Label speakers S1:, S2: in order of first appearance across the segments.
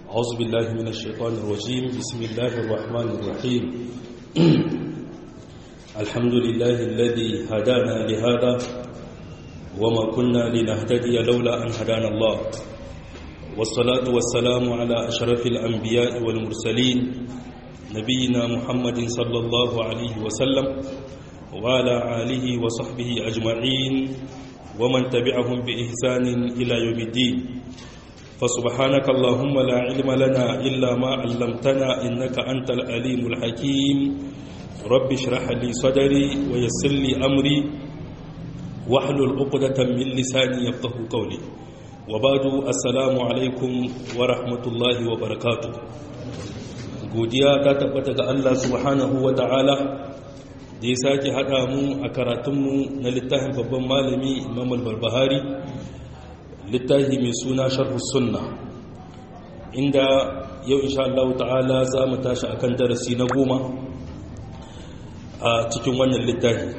S1: أعوذ بالله من الشيطان الرجيم بسم الله الرحمن الرحيم الحمد لله الذي هدانا لهذا وما كنا لنهتدي لولا أن هدانا الله والصلاة والسلام على أشرف الأنبياء والمرسلين نبينا محمد صلى الله عليه وسلم وعلى آله وصحبه أجمعين ومن تبعهم بإحسان إلى يوم الدين فسبحانك اللهم لا علم لنا إلا ما علمتنا إنك أنت العليم الحكيم رب اشرح لي صدري ويسر لي أمري واحلل عقدة من لساني يفقه قولي وبعد السلام عليكم ورحمة الله وبركاته godiya ta tabbata ga Allah subhanahu wa ta'ala da ya sake haɗa mu a karatunmu na littafin babban malami imam al-barbahari littafi mai suna sharhus sunna inda yau insha Allah ta'ala za mu tashi akan darasi na goma a cikin wannan littafi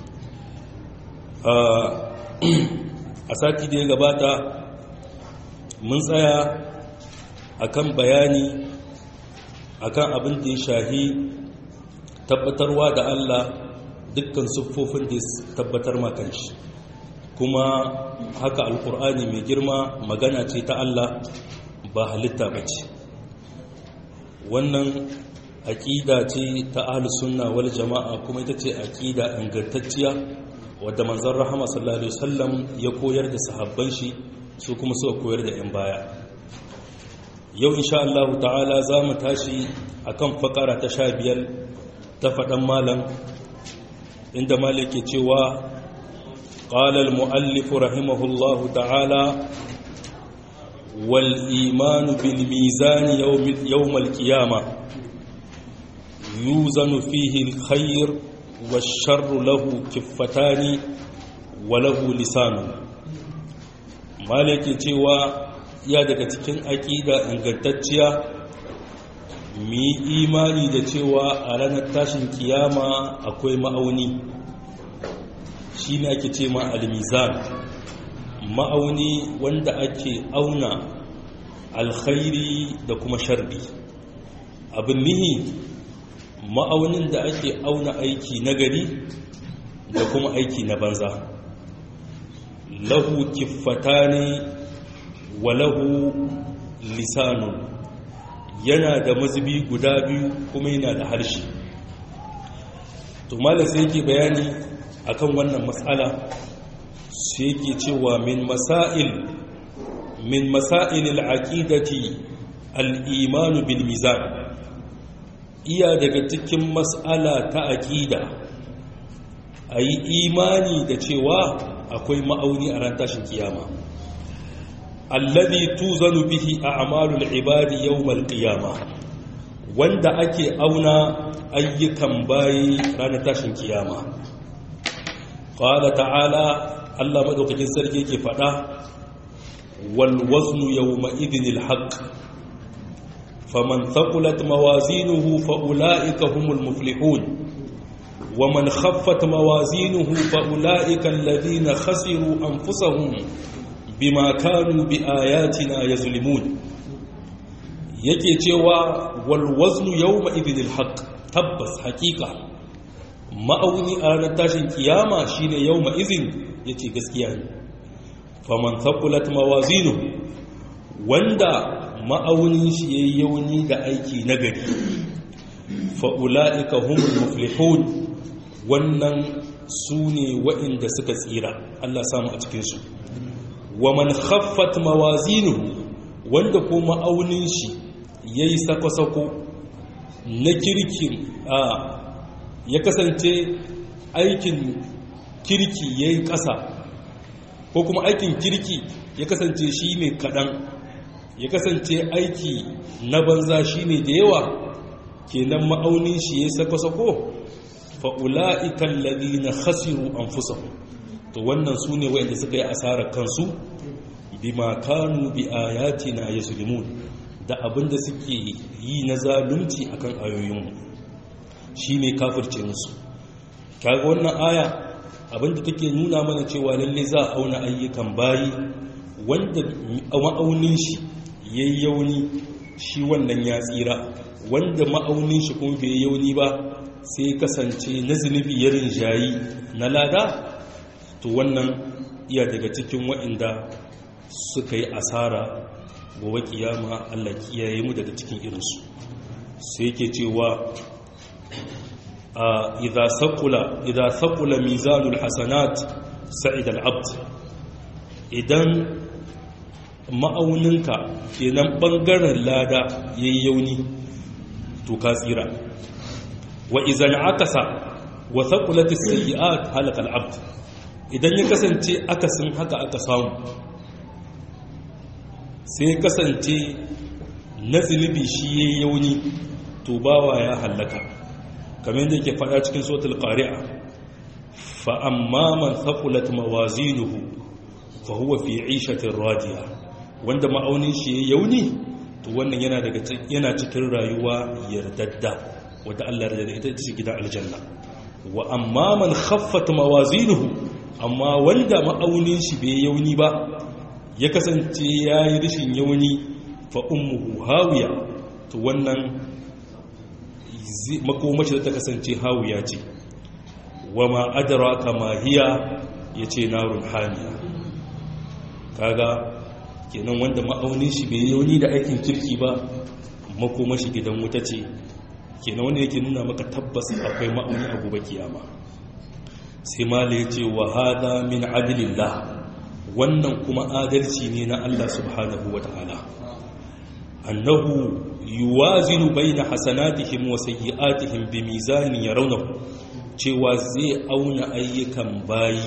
S1: a sati da ya gabata mun tsaya akan bayani akan abin da ya shahi tabbatarwa da Allah dukkan siffofin da ya tabbatar makanshi kuma haka alkur'ani mai girma magana ce ta Allah ba halitta ba ce wannan aƙida ce ta sunna wal jama'a kuma ita ce aƙida ingantacciya wadda manzon rahama sallallahu alaihi wasallam ya koyar da sahabban shi su kuma suka koyar da 'yan baya yau insha Allah ta'ala za mu tashi akan fakara ta sha biyar ta faɗan malam inda malik ke cewa قال المؤلف رحمه الله تعالى والإيمان بالميزان يوم, يوم القيامة يوزن فيه الخير والشر له كفتان وله لسان مالك cewa ya daga cikin aƙida ingantacciya mu yi imani da cewa a ranar tashin kiyama akwai ma'auni shi ne ake ce ma almizan ma'auni wanda ake auna alkhairi da kuma sharri abin nihi ma'aunin da ake auna aiki nagari da kuma aiki na banza lahu kiffatani wa lahu lisanun yana da mazubi guda biyu kuma yana da harshe to malam sai yake bayani akan wannan matsala sai yake cewa min masail min masail al-aqidati al-iman bil mizan iya daga cikin mas'ala ta aqida ayi imani da cewa akwai ma'auni a ran tashin kiyama alladhi tuzanu bihi a'malul ibadi yawm al-qiyamah wanda ake auna ayyukan bayi ranar tashin kiyama qala ta'ala Allah madaukakin sarki yake fada wal waznu yawma idhinil haqq faman thaqulat mawazinuhu fa ulaika humul muflihun waman khaffat mawazinuhu fa ulaika alladhina khasiru anfusahum bima kanu biayatina yazlimun yake cewa wal waznu yawma idhinil haqq tabbas haqiqa ma'auni a ranar tashin kiyama shine yau ma'izin ya ce gaskiya ne faman taɓulat mawazinu wanda ma'aunin shi ya yi yauni da aiki nagari fa'ula'ika humul muflihun wannan su ne wa'inda suka tsira Allah samu a cikinsu wa man khaffat mawazinu wanda ko ma'aunin shi ya yi sako-sako na kirkin a ya kasance aikin kirki ya yi ƙasa ko kuma aikin kirki ya kasance shi ne kaɗan ya kasance aiki na banza shi ne da yawa kenan ma'aunin shi ya sako-sako fa'ula'ikan lalli na hasiru an fusa to wannan su ne wa'inda suka yi asarar kansu bi makanu bi ayati na ya da abinda suke yi na zalunci akan ayoyinmu shi ne kafirce musu kaga wannan aya abinda take nuna mana cewa lalle za a auna ayyukan bayi wanda ma'aunin shi yayi yauni shi wannan ya tsira wanda ma'aunin shi kuma bai yauni ba sai kasance na zunubi ya rinjayi na lada to wannan iya daga cikin wa'inda suka yi asara gobe kiyama Allah kiyaye mu daga cikin irinsu sai yake cewa idza saqula idza saqula mizanul hasanat sa'id al-abd idan ma'auninka kenan bangaren lada yayi yauni to ka tsira wa idan akasa wa thaqulat as-sayyi'at halaka al-abd idan ya kasance akasin haka aka samu sai ya kasance na zunubi shi yayi yauni to bawa ya halaka kamar da yake faɗa cikin suratul qari'a fa amma man thaqulat mawazinuhu fa huwa fi 'ishatin radiya wanda ma'aunin shi yayi yauni to wannan yana daga yana cikin rayuwa yardadda wanda Allah ya yarda ita ce gidan aljanna wa amma man khaffat mawazinuhu amma wanda ma'aunin shi bai yauni ba ya kasance yayi rishin yauni fa ummuhu hawiya to wannan makomashi da ta kasance hawiya ce wa ma adraka ma hiya yace narun hamiya kaga kenan wanda ma'aunin shi bai yauni da aikin kirki ba makomashi gidan wuta ce kenan wanda yake nuna maka tabbas akwai ma'auni a gobe kiyama sai mala ya ce wa hada min adilillah wannan kuma adalci ne na Allah subhanahu wa ta'ala annahu yuwazinu baina hasanatihim wa sayyi'atihim bi mizanin yarawnahu cewa zai auna ayyukan bayi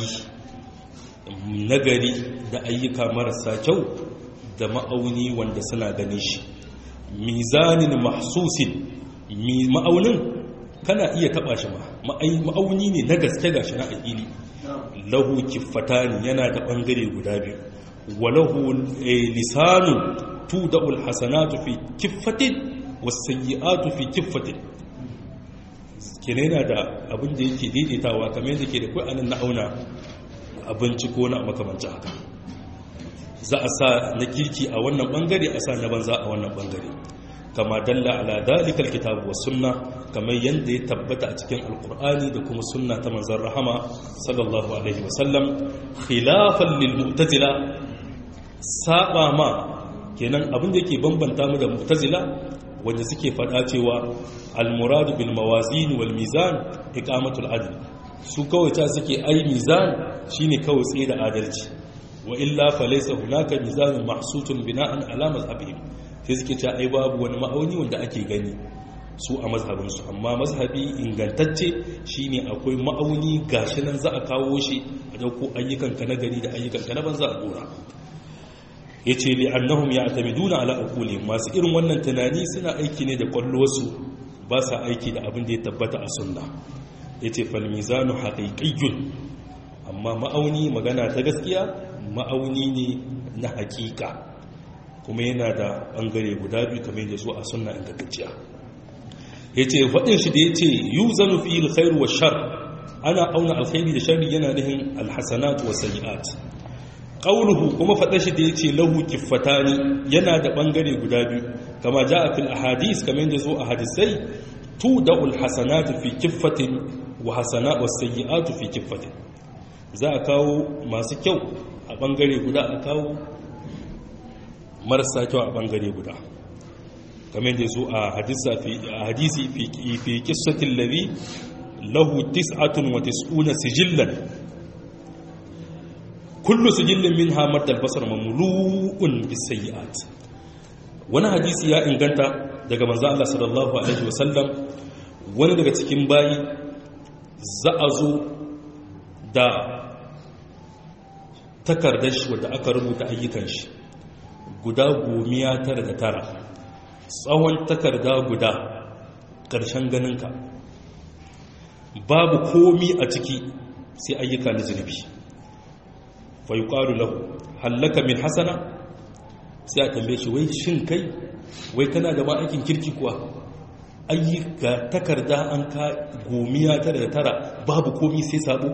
S1: nagari da ayyuka marasa kyau da ma'auni wanda suna ganin shi mizanin mahsusin ma'aunin kana iya taba shi ma ma'auni ne na gaske gashi na aƙili lahu kiffatani yana da ɓangare guda biyu wa lahu lisanu tuda'ul hasanatu fi kiffatin wasayyi'atu fi kiffatin kene yana da abin da yake daidaitawa kamar yadda ke da kai anan na auna abinci ko na makamancin haka za a sa na kirki a wannan bangare a sa na banza a wannan bangare kama dalla ala dalikal kitabu was sunna kamar yanda ya tabbata a cikin alqur'ani da kuma sunna ta manzon rahama sallallahu alaihi wasallam khilafan lil mu'tazila saba ma kenan abin da yake bambanta mu da mu'tazila wanda suke fada cewa al muradu bil mawazin wal mizan iqamatul adl su kawai ta suke ai mizan shine kawai tsaye da adalci wa illa falaysa hunaka mizanun mahsutun bina'an ala mazhabihim sai suke cewa ai babu wani ma'auni wanda ake gani su a mazhabinsu amma mazhabi ingantacce shine akwai ma'auni gashi nan za a kawo shi a dauko ayyukanka na gari da ayyukanka na banza a dora yace li annahum ya'tamiduna ala uqulihim masu irin wannan tunani suna aiki ne da kwallowarsu ba sa aiki da abin da ya tabbata a sunna yace fal mizanu haqiqiyyun amma ma'auni magana ta gaskiya ma'auni ne na hakika kuma yana da bangare guda biyu kamar yadda su a sunna ingantacciya ya ce faɗin shi da ya ce yi zanu fi alkhairu wa shar ana auna alkhairi da shari yana nihin alhassanat wa sayi'at ƙaunuhu kuma faɗa shi da ya ce lahu kiffatani yana da ɓangare guda biyu kama ja a fil ahadis kamar yadda zo a hadisai tu da ulhassanat fi kiffatin wa hasana wa sayi'atu fi kiffatin za a kawo masu kyau a ɓangare guda a kawo marasa kyau a ɓangare guda kamar da su a hadisi fi kisatin labi lahu tis'atun wa tis'una sijillan kullu sijillin min hamar dalbasar mamulu'un bisayi'at wani hadisi ya inganta daga manzo Allah sallallahu alaihi wasallam wani daga cikin bayi za a zo da takardar shi wadda aka rubuta ayyukan shi guda gomiya tara da tara tsawon takarda guda ƙarshen ganinka babu komi a ciki sai ayyuka na zunubi fai ƙwaru lahu hallaka min hasana sai a tambaye shi wai shin kai wai kana da ma'aikin kirki kuwa ayyuka takarda an ka gomiya tara da tara babu komi sai sabo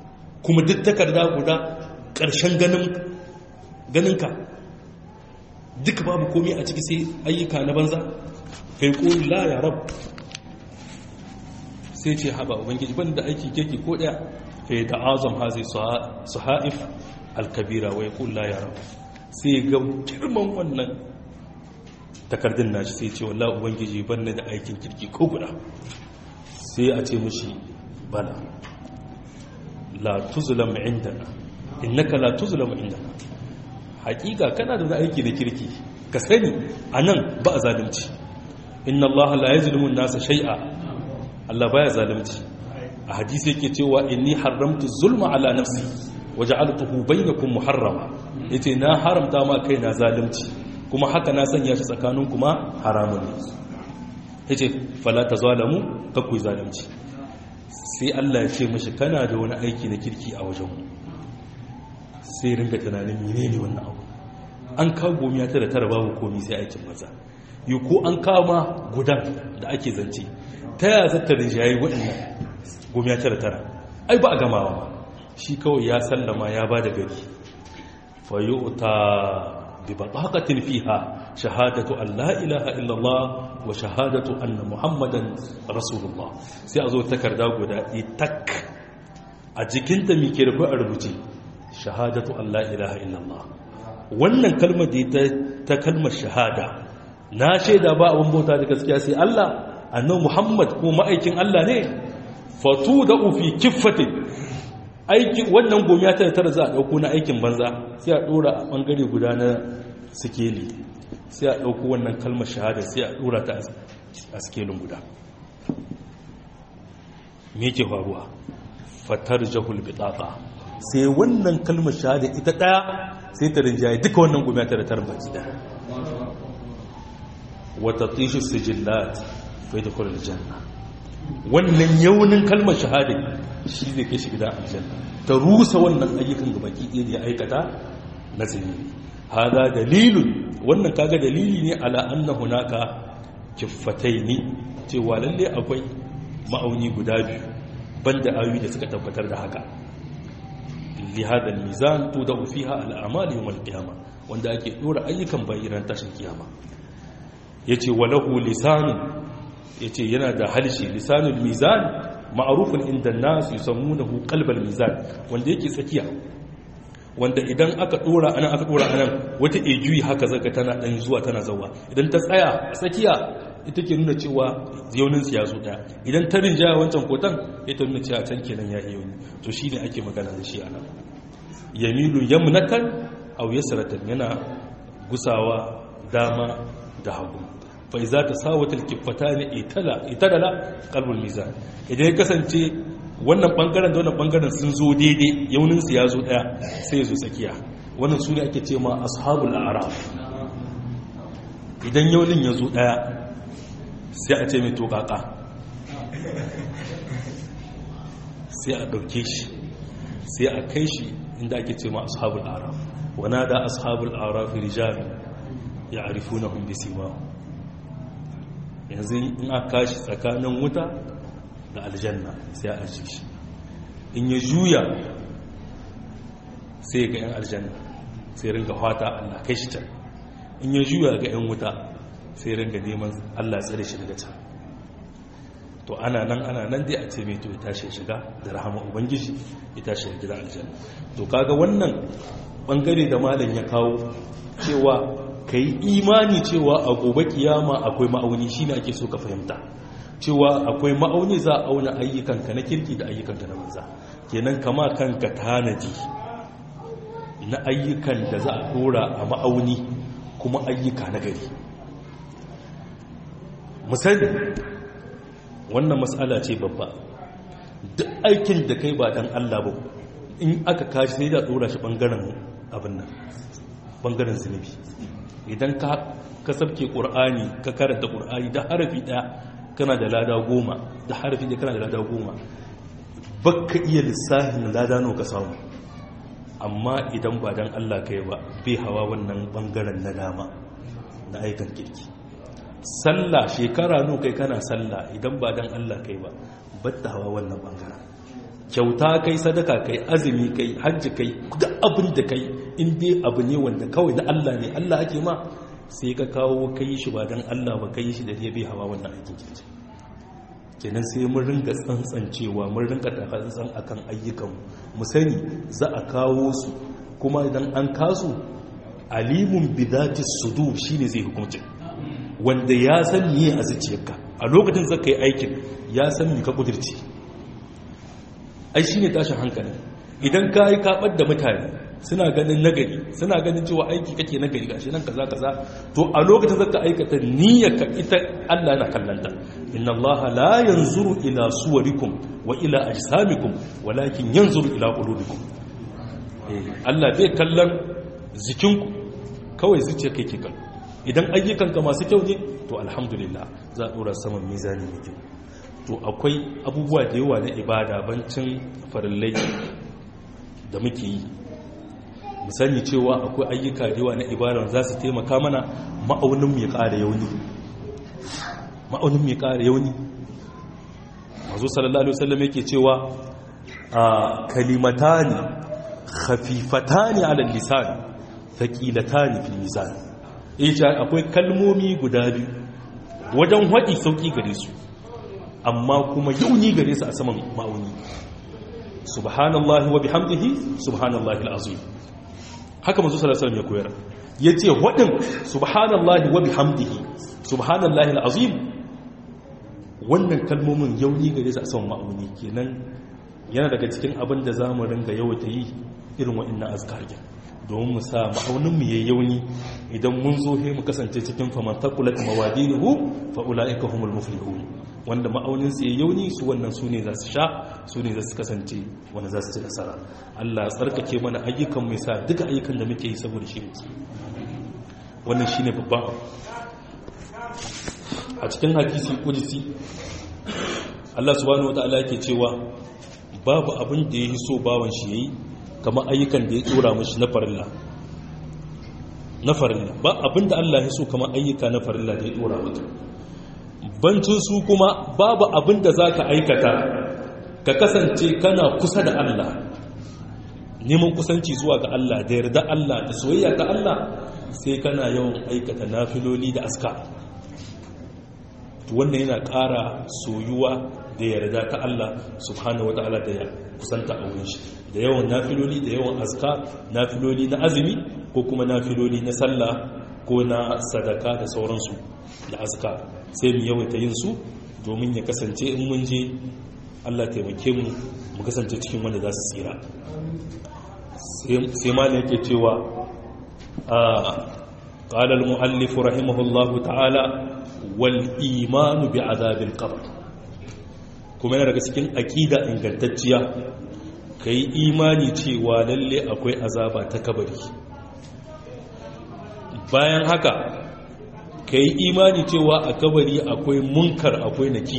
S1: kuma duk takarda guda ƙarshen ganinka duka babu komai a ciki sai ayyuka na banza kai qul la ya rab sai ce haba ubangiji ban da aiki keke ko daya fa da azam hazi suhaif al-kabira wa yaqul la ya rab sai ga girman wannan takardun nashi sai ce wallahi ubangiji ban da aikin kirki ko guda sai a ce mushi bala la tuzlam indana innaka la tuzlam indana hakika kana da wani aiki na kirki ka sani anan ba a zalunci inna allaha la yazlimu an-nasa shay'a Allah baya zalunci a hadisi yake cewa inni haramtu zulma ala nafsi waja'altuhu bainakum muharrama yace na haramta ma kaina zalunci kuma haka na sanya shi tsakanin kuma haramun ne yace fala tazalamu kakku zalunci sai Allah ya ce mishi kana da wani aiki na kirki a wajen mu sai ringa tunanin menene wannan abu an kawo gomiya tara tara babu komai sai aikin maza yi ko an kama gudan da ake zance ta yaya zata rinjaye waɗannan gomiya tara tara ai ba a gamawa ba shi kawai ya sallama ya ba da gari fayyuta bi baƙaƙatin fiha shahadatu an la ilaha illallah wa shahadatu anna muhammadan rasulullah sai a zo takarda guda itak a jikinta mai ke rufe a rubuce shahadatu an la ilaha illallah wannan kalmar da ta kalmar shahada na shaida ba abin bauta da gaskiya sai Allah annabi Muhammad ko ma'aikin Allah ne fatu da ufi kiffatin aiki wannan gomiya ta tara za a dauko na aikin banza sai a dora a bangare guda na sikeli sai a dauko wannan kalmar shahada sai a dora ta a sikelin guda me yake faruwa fatar jahul bitaqa sai wannan kalmar shahada ita daya sai ta rinjaye duka wannan gomiya ta tara baki daya wata tishi sijillat fai da kwanar janna wannan yaunin kalmar shahada shi zai kai shi gida aljanna ta rusa wannan ayyukan ga baki ɗaya da ya aikata na zunubi hada dalilun wannan kaga dalili ne ala anna hunaka kiffatai ne cewa lalle akwai ma'auni guda biyu banda ayoyi da suka tabbatar da haka li hada mizan tudahu fiha al-a'mal yawm al-qiyamah wanda ake dora ayyukan bayiran tashin kiyama yace walahu lisanun yace yana da halshi lisanul mizan ma'rufun inda an-nas yusammunahu qalbal mizan wanda yake tsakiya wanda idan aka dora anan aka dora anan wata ejuyi haka zaka tana dan zuwa tana zawa idan ta tsaya a tsakiya ita ke nuna cewa yaunin ya zo daya idan ta rinjaya wancan kotan ita nuna cewa can kenan ya yauni to shine ake magana da shi anan yamilu yamnatan aw yasratan yana gusawa dama da hagu fa iza tasawatal kifatani itala itala qalbul mizan idan ya kasance wannan bangaren da wannan bangaren sun zo daidai yaunin su ya zo daya sai ya zo tsakiya wannan sune ake ce ma ashabul a'raf idan yaunin ya zo daya sai a ce mai tokaka sai a ɗauke shi sai a kai shi inda ake ce ma ashabul araf wana da ashabul araf rijal ya arifu na hun bisima yanzu in a kashi tsakanin wuta da aljanna sai a aji shi in ya juya sai ga 'yan aljanna sai ringa fata allah kai shi can in ya juya ga 'yan wuta sai ringa neman Allah tsare shi daga can to ana nan ana nan dai a ce mai to ya tashi shiga da rahama ubangiji ya tashi ya gida aljanna to kaga wannan bangare da malam ya kawo cewa ka yi imani cewa a gobe kiyama akwai ma'auni shine ake so ka fahimta cewa akwai ma'auni za a auna ayyukanka na kirki da ayyukanka na banza kenan kama kanka tanadi na ayyukan da za a dora a ma'auni kuma ayyuka na gari misali wannan matsala ce babba duk aikin da kai ba dan Allah ba in aka kashi sai da dora shi bangaren abin nan bangaren zunubi idan ka kasabke qur'ani ka karanta qur'ani da harafi daya kana da lada goma da harafi da kana da lada goma baka iya lissafin lada nawa ka samu amma idan ba dan Allah kai ba bai hawa wannan bangaren na dama na aikan kirki sallah shekara nu kai kana sallah idan ba dan Allah kai ba batta hawa wannan bangaren kyauta kai sadaka kai azumi kai hajji kai duk abin da kai in dai abu ne wanda kawai na Allah ne Allah ake ma sai ka kawo kai shi ba don Allah ba kai shi da ya bai hawa wannan aikin kirki kenan sai mun ringa tsantsancewa mun ringa takatsan akan ayyukan mu sani za a kawo su kuma idan an kasu alimun bidati sudur shine zai hukunci wanda ya san miye a zuciyarka a lokacin zaka yi aikin ya san mi ka kudirce ai shine tashin hankali idan ka yi kabar da mutane suna ganin nagari suna ganin cewa aiki kake nagari gashi nan kaza kaza to a lokacin zaka aikata niyyarka ita Allah yana kallanta inna Allah la yanzuru ila suwarikum wa ila ajsamikum walakin yanzuru ila qulubikum Allah bai kallon zikinku kawai zuciya kai ke kallo idan ayyukanka masu kyau ne to alhamdulillah za a dora saman mizani mai kyau to akwai abubuwa da yawa na ibada bancin farillai da muke yi mu sani cewa akwai ayyuka da yawa na ibada za su taimaka mana ma'aunin mu ya ƙara yauni ma'aunin mu ya ƙara yauni mazu sallallahu alaihi wasallam yake cewa a kalimatani khafifatani ala lisan thaqilatani fil mizan yace akwai kalmomi guda biyu wajen hadi sauki gare su amma kuma yauni gare su a saman ma'auni subhanallahi wa bihamdihi subhanallahi alazim haka manzo sallallahu alaihi wasallam ya koyar yace wadin subhanallahi wa bihamdihi subhanallahi alazim wannan kalmomin yauni gare su a saman ma'auni kenan yana daga cikin abin da zamu ringa yawaita yi irin wa'annan azkarkin domin mu sa ma'auninmu ya yauni idan mun zo he mu kasance cikin famantakulat mawadinuhu fa ulaika humul muflihun wanda ma'aunin su ya yauni su wannan su ne za su sha su ne za su kasance wanda za su ci nasara Allah tsarkake mana ayyukan mai sa duka ayyukan da muke yi saboda shi muke wannan shine babban abu a cikin hadisi kudisi Allah subhanahu wataala yake cewa babu abin da ya so bawan shi yayi kamar ayyukan da ya tsora mashi na farilla na farilla ba abinda Allah ya so kamar ayyuka na farilla da ya tsora maka bancin su kuma babu abinda za ka aikata ka kasance kana kusa da Allah neman kusanci zuwa ga Allah da yarda Allah da soyayya ga Allah sai kana yawan aikata nafiloli da aska wannan yana ƙara soyuwa da yarda ta Allah subhanahu wata'ala da ya kusanta a wurin shi da yawan nafiloli da yawan azka nafiloli na azumi ko kuma nafiloli na sallah ko na sadaka da sauransu da azka sai mu yawaita yin su domin ya kasance in mun je Allah taimake mu mu kasance cikin wanda za su tsira sai ma ne yake cewa a قال المؤلف رحمه الله تعالى والإيمان بعذاب القبر kuma yana daga cikin aƙida ingantacciya ka yi imani cewa lalle akwai azaba ta kabari bayan haka ka yi imani cewa a kabari akwai munkar akwai naki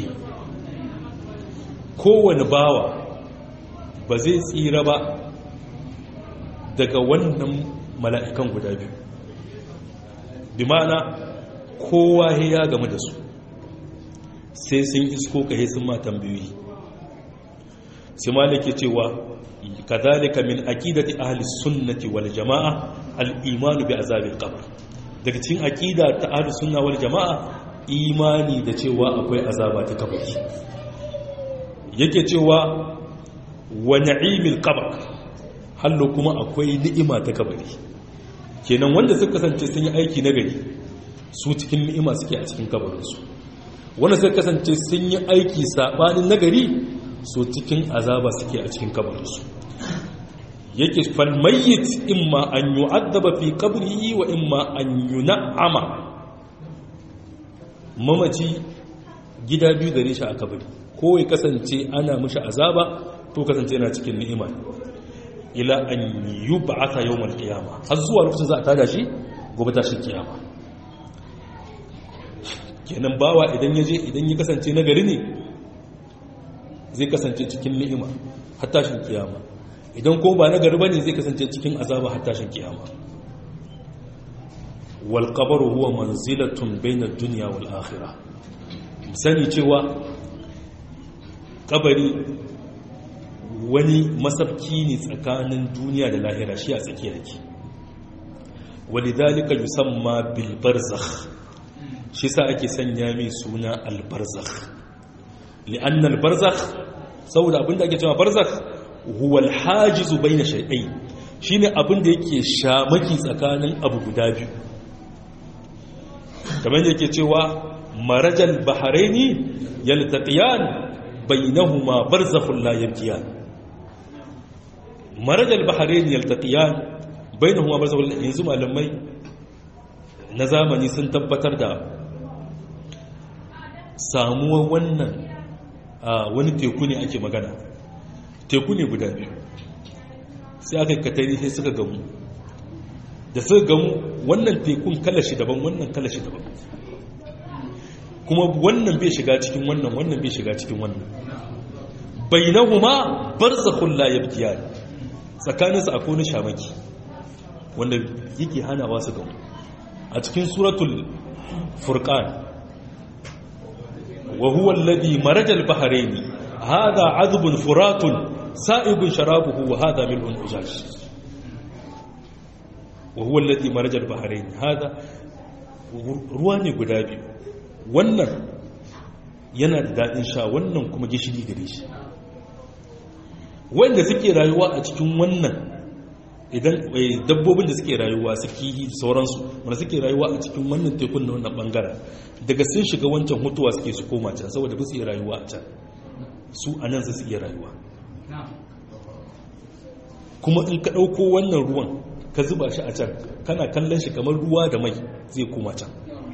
S1: kowane bawa ba zai tsira ba daga wannan mala'ikan guda biyu bi ma'ana kowa ya game da su sai sun isko ka sun ma tambayoyi sai malike cewa kadhalika min aqidati ahli sunnati wal jamaa al iman bi azabil qabr daga cikin aqida ta ahli sunna wal jamaa imani da cewa akwai azaba ta kabari yake cewa wa na'imil qabr hallo kuma akwai ni'ima ta kabari kenan wanda suka kasance sun yi aiki na gari su cikin ni'ima suke a cikin kabarinsu wanda suka kasance sun yi aiki saɓanin nagari so cikin azaba suke a cikin kabarinsu yake falmayyit imma an yi addaba fi kabri wa imma an yi na'ama mamaci gida biyu gare shi a kabari ko ya kasance ana mashi azaba ko kasance yana cikin ni'ima ila an yi ba'ata yau mal kiyama har zuwa lokacin za a tada shi gobe tashin kiyama kenan bawa idan ya je idan ya kasance na gari ne zai kasance cikin ni'ima har tashin kiyama idan ko ba na gari bane zai kasance cikin azaba har tashin kiyama wal qabru huwa manzilatun bayna ad-dunya wal akhirah sani cewa kabari wani masabki ne tsakanin duniya da lahira shi a tsakiyar ki walidhalika yusamma bil barzakh shi sa ake sanya mai suna al barzakh li'anna al barzakh saboda abinda ake cewa barzakh huwa al hajiz bayna shay'ain shine abinda yake shamaki tsakanin abu guda biyu kamar yake cewa marajal bahraini yaltaqiyan bainahuma barzakhun la yabkiyan marajal bahraini yaltaqiyan bainahuma barzakhun yanzu malamai na zamani sun tabbatar da samuwar wannan wani teku ne ake magana teku ne guda biyu sai aka katari sai suka gamu da suka gamu wannan tekun kalashi daban wannan kalashi daban kuma wannan bai shiga cikin wannan wannan bai shiga cikin wannan bainahuma barzakhun la yabtiyan tsakanin su akwai shamaki wanda yake hanawa su gamu a cikin suratul furqan wa huwa alladhi maraja al-bahrayn hadha 'adbun furatun sa'ibun sharabuhu wa hadha milhun ujaj wa huwa alladhi maraja al-bahrayn hadha ruwa ne guda biyu wannan yana da daɗin sha wannan kuma gishiri gare shi wanda suke rayuwa a cikin wannan idan dabbobin da suke rayuwa su kihi sauransu wanda suke rayuwa a cikin wannan tekun na wannan bangaren daga sun shiga wancan hutuwa suke su koma can saboda su iya rayuwa a can su a nan su iya rayuwa kuma in ka ɗauko wannan ruwan ka zuba shi a can kana kallon shi kamar ruwa da mai zai koma can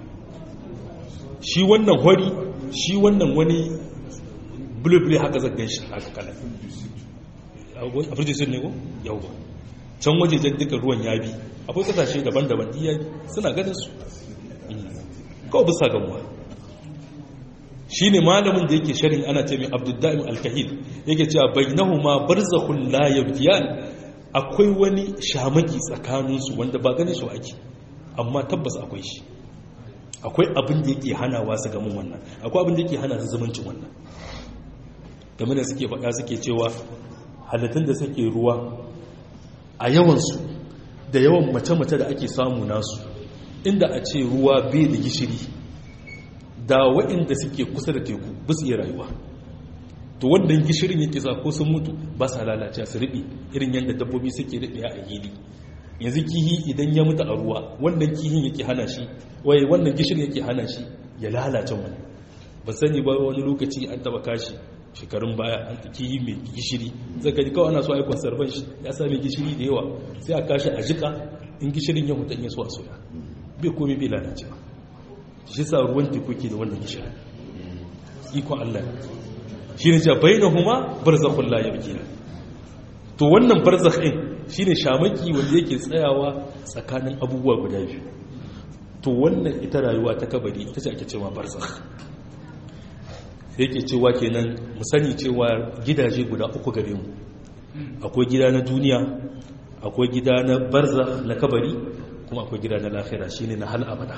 S1: shi wannan hori shi wannan wani bulubule haka zaggan shi haka kala a firjisun ne ko yau ba can wajejen duka ruwan ya bi akwai kasashe daban-daban iya suna ganin su kawai bisa gamuwa shi ne malamin da yake sharin ana ce mai abdullahi alkahil yake cewa bai nahu ma barzakhun la yabdiyan akwai wani shamaki tsakaninsu wanda ba ganin shi ake amma tabbas akwai shi akwai abin da yake hanawa su gamin wannan akwai abin da yake hana su zumuncin wannan game da suke faɗa suke cewa halittun da suke ruwa a yawansu da yawan mace-mace da ake samu nasu inda a ce ruwa bai da gishiri da waɗanda suke kusa da teku ba su iya rayuwa to wannan gishirin yake sa ko sun mutu ba sa lalace su riɓe irin yadda dabbobi suke riɓe a gili yanzu kihi idan ya mutu a ruwa wannan kihin yake hana shi waye wannan gishirin yake hana shi ya lalace wani ba sani ba wani lokaci an taba kashi shekarun baya an kihi mai gishiri zaka ji kawai ana so a yi conservan shi ya sami gishiri da yawa sai a kashi a jika in gishirin ya mutu in ya so a soya bai komai bai lalace ba shi sa ruwan teku ke da wannan gishirin ikon Allah shi ne ja bainahuma barzakhul la yabkina to wannan barzakh din shine shamaki wanda yake tsayawa tsakanin abubuwa guda biyu to wannan ita rayuwa ta kabari ita ce ake cewa barzakh sai yake cewa kenan mu sani cewa gidaje guda uku gare mu akwai gida na duniya akwai gida na barzakh na kabari kuma akwai gida na lahira shine na hal abada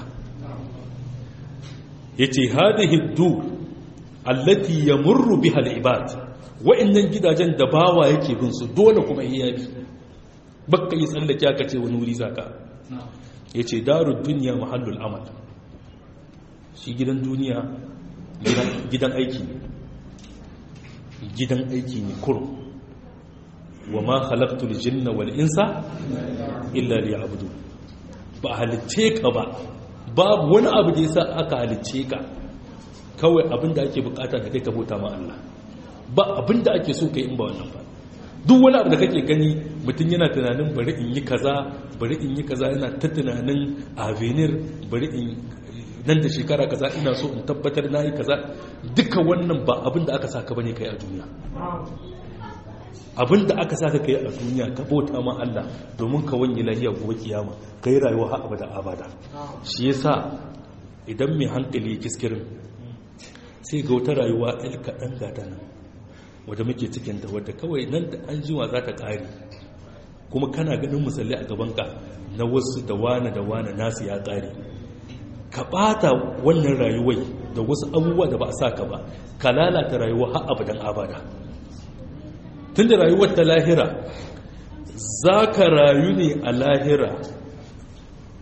S1: yace hadhihi ad-dur allati yamurru biha al-ibad wa'annan gidajen da bawa yake bin su dole kuma iya bi bakka yi tsallake aka ce wani wuri zaka yace darud dunya mahallul amal shi gidan duniya gidan aiki ne gidan aiki ne kurum wa ma khalaqtul jinna wal insa illa liya'budu ba halicce ka ba babu wani abu da yasa aka halicce ka kawai abinda ake bukata da kai ka bauta ma Allah ba abinda ake so kai in ba wannan ba duk wani abu da kake gani mutum yana tunanin bari in yi kaza bari in yi kaza yana ta tunanin avenir bari in nan da shekara kaza ina so in tabbatar na yi kaza duka wannan ba abinda aka saka bane kai a duniya abinda aka saka kai a duniya ka bauta ma Allah domin ka wanye lahiya gobe kiyama kai rayuwa har abada abada shi yasa idan mai hankali kiskirin sai ga wata rayuwa ɗan kaɗan gata nan wadda muke cikinta wadda kawai nan da an jiwa za ta ƙari kuma kana ganin musalli a gabanka na wasu da wane da wane nasu ya ƙari ka ɓata wannan rayuwai da wasu abubuwa da ba a sa ka ba ka lalata rayuwa har abadan abada tun da rayuwar ta lahira za ka rayu ne a lahira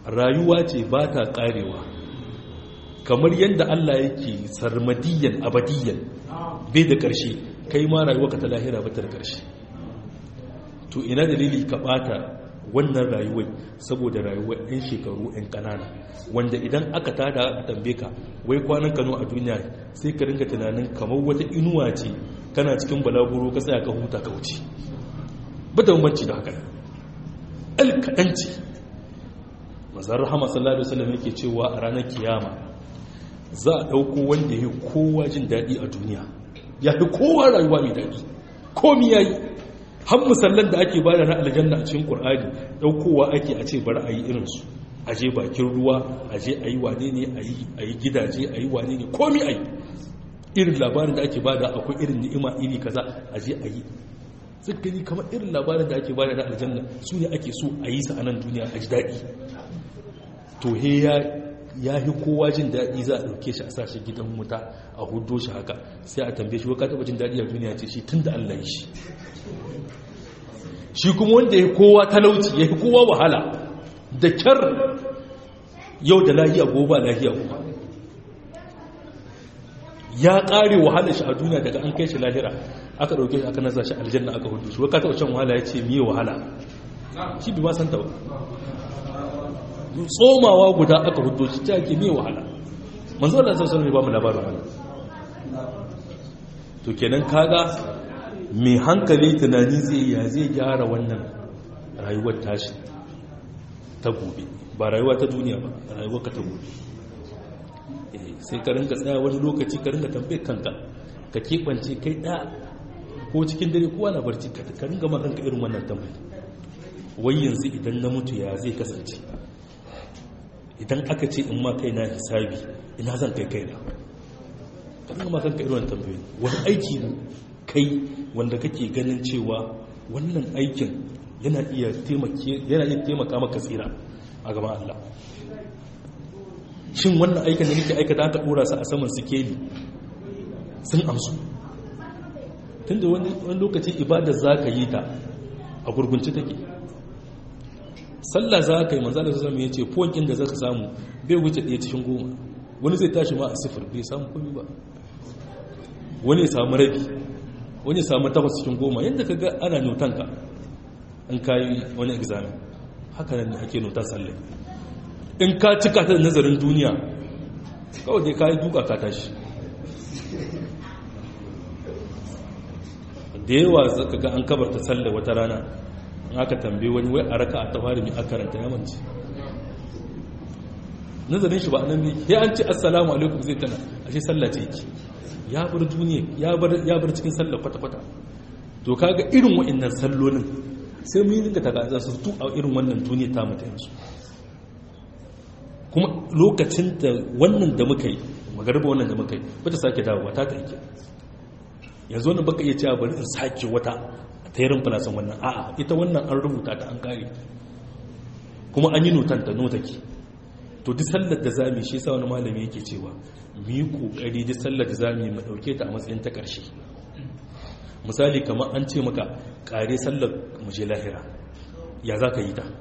S1: rayuwa ce ba ta karewa kamar yadda Allah yake sarmadiyan abadiyan bai da ƙarshe kai ma rayuwa ka ta lahira ba ta da ƙarshe to ina dalili ka bata wannan rayuwar saboda rayuwar 'yan shekaru 'yan ƙanana wanda idan aka tada a tambaye ka wai kwanan kano a duniya sai ka ringa tunanin kamar wata inuwa ce kana cikin balaguro ka tsaya ka huta ka wuce ba da bambanci da haka alkaɗanci mazar rahama sallallahu alaihi wasallam yake cewa a ranar kiyama za a ɗauko wanda ya kowa jin daɗi a duniya ya fi kowa rayuwa mai daɗi komi ya yi har musallan da ake bada na aljanna a cikin ƙur'ani ɗaukowa ake a ce bari a yi irinsu a je bakin ruwa a je a yi wane ne a yi gidaje a yi wane ne komi a yi irin labarin da ake bada akwai irin ni'ima iri kaza a je a yi gani kamar irin labarin da ake bada na aljanna su ne ake so a yi sa a nan duniya a ji daɗi to he ya fi kowa jin daɗi za a ɗauke shi a sashi gidan wuta a hudo shi haka sai a tambaye shi wa ka taɓa jin daɗi a duniya ce shi tun da allah yi shi shi kuma wanda ya kowa talauci ya fi kowa wahala da kyar yau da lahiya gobe lahiya gobe ya ƙare wahala shi a duniya daga an kai shi lahira aka ɗauke shi aka nasa shi aljanna aka hudu shi waka taɓa can wahala ya ce miye wahala shi bi ma santa ba tsomawa guda aka hudu shi ta ke miye wahala manzo Allah sallallahu alaihi ba mu labarin wannan to kenan kaga mai hankali tunani zai ya zai gyara wannan rayuwar tashi ta gobe ba rayuwa ta duniya ba rayuwar ka ta gobe sai ka ringa tsaya wani lokaci ka ringa tambayar kanka ka keɓance kai ɗaya ko cikin dare kowa na barci ka ringa makanka irin wannan tambayi wai yanzu idan na mutu ya zai kasance idan aka ce in ma kai na hisabi ina zan kai kai na ka ringa makanka irin wannan tambayi wani aiki ne kai wanda kake ganin cewa wannan aikin yana iya taimaka maka tsira a gaban Allah shin wannan aikin da nake aikata aka dora su a saman sikeli sun amsu tunda wani lokaci ibadar za ka yi ta a gurgunci take sallah za ka yi manzala su zama ya ce fokin da za ka samu bai wuce ɗaya cikin goma wani zai tashi ma a sifir bai samu komi ba wani ya samu rabi wani ya samu takwas cikin goma yadda ka ga ana notanka in ka yi wani examen haka nan ake notar sallai in ka cika ta da nazarin duniya kawai dai ka yi duka ka tashi da yawa zaka ga an kabarta sallah wata rana in aka tambaye wani wai a raka a tafari mai akaranta yamanci nazarin shi ba nan ne ya an ce assalamu alaikum zai tana a shi sallah ce yake ya bar duniya ya bar cikin sallah kwata-kwata to kaga irin wa'annan sallolin sai mu yi dinga ta za su tu a irin wannan duniya ta mutu yanzu kuma lokacin da wannan da muka yi magarba wannan da muka yi ba ta sake dawowa ta ta ike yanzu wannan baka iya cewa bari in sake wata ta yarin filasan wannan a'a ita wannan an rubuta ta an kare kuma an yi notan ta notaki to duk sallar da zami shi sa wani malami yake cewa mu yi kokari duk sallar da zami mu dauke ta a matsayin ta karshe misali kamar an ce maka kare sallar mu je lahira ya za ka yi ta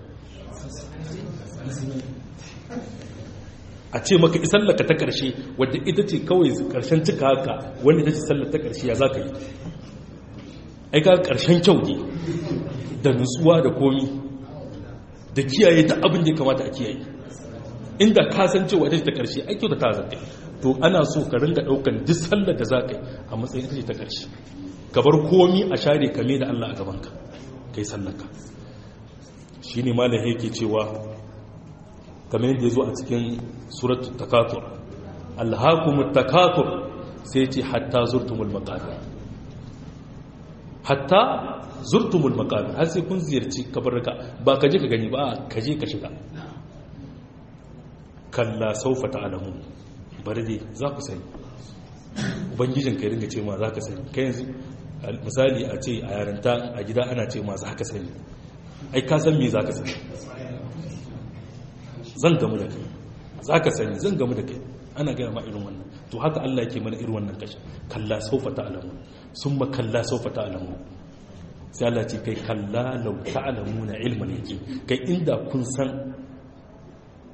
S1: a ce maka sallaka ta ƙarshe wadda ita ce kawai ƙarshen cika haka wanda ita ce sallar ta ƙarshe ya za ka yi aika ƙarshen kyau ne da nutsuwa da komi da kiyaye ta abin da ya kamata a kiyaye inda ka san cewa ita ce ta ƙarshe ai kyau da ta zanta to ana so ka ringa ɗaukan duk sallar da za ka yi a matsayin ita ce ta ƙarshe ka bar komi a share kame da Allah a gabanka kai sallaka shi ne malam yake cewa kamar yadda ya zo a cikin suratul takatur alhakumut takatur sai ce hatta zurtumul maqabir hatta zurtumul maqabir har sai kun ziyarci kabarka ba ka je ka gani ba ka je ka shiga kalla saufa ta'lamun bari dai za ku sani ubangijin kai ringa ce ma za ka sani kai yanzu misali a ce a yaranta a gida ana ce ma za ka sani ai ka san me za ka sani zan gamu da kai za ka sani zan gamu da kai ana gaya ma irin wannan to haka Allah yake mana irin wannan kashin kalla saufa ta'lamu summa kalla saufa ta'lamu sai Allah ce kai kalla law ta'lamuna ilman yaqin kai inda kun san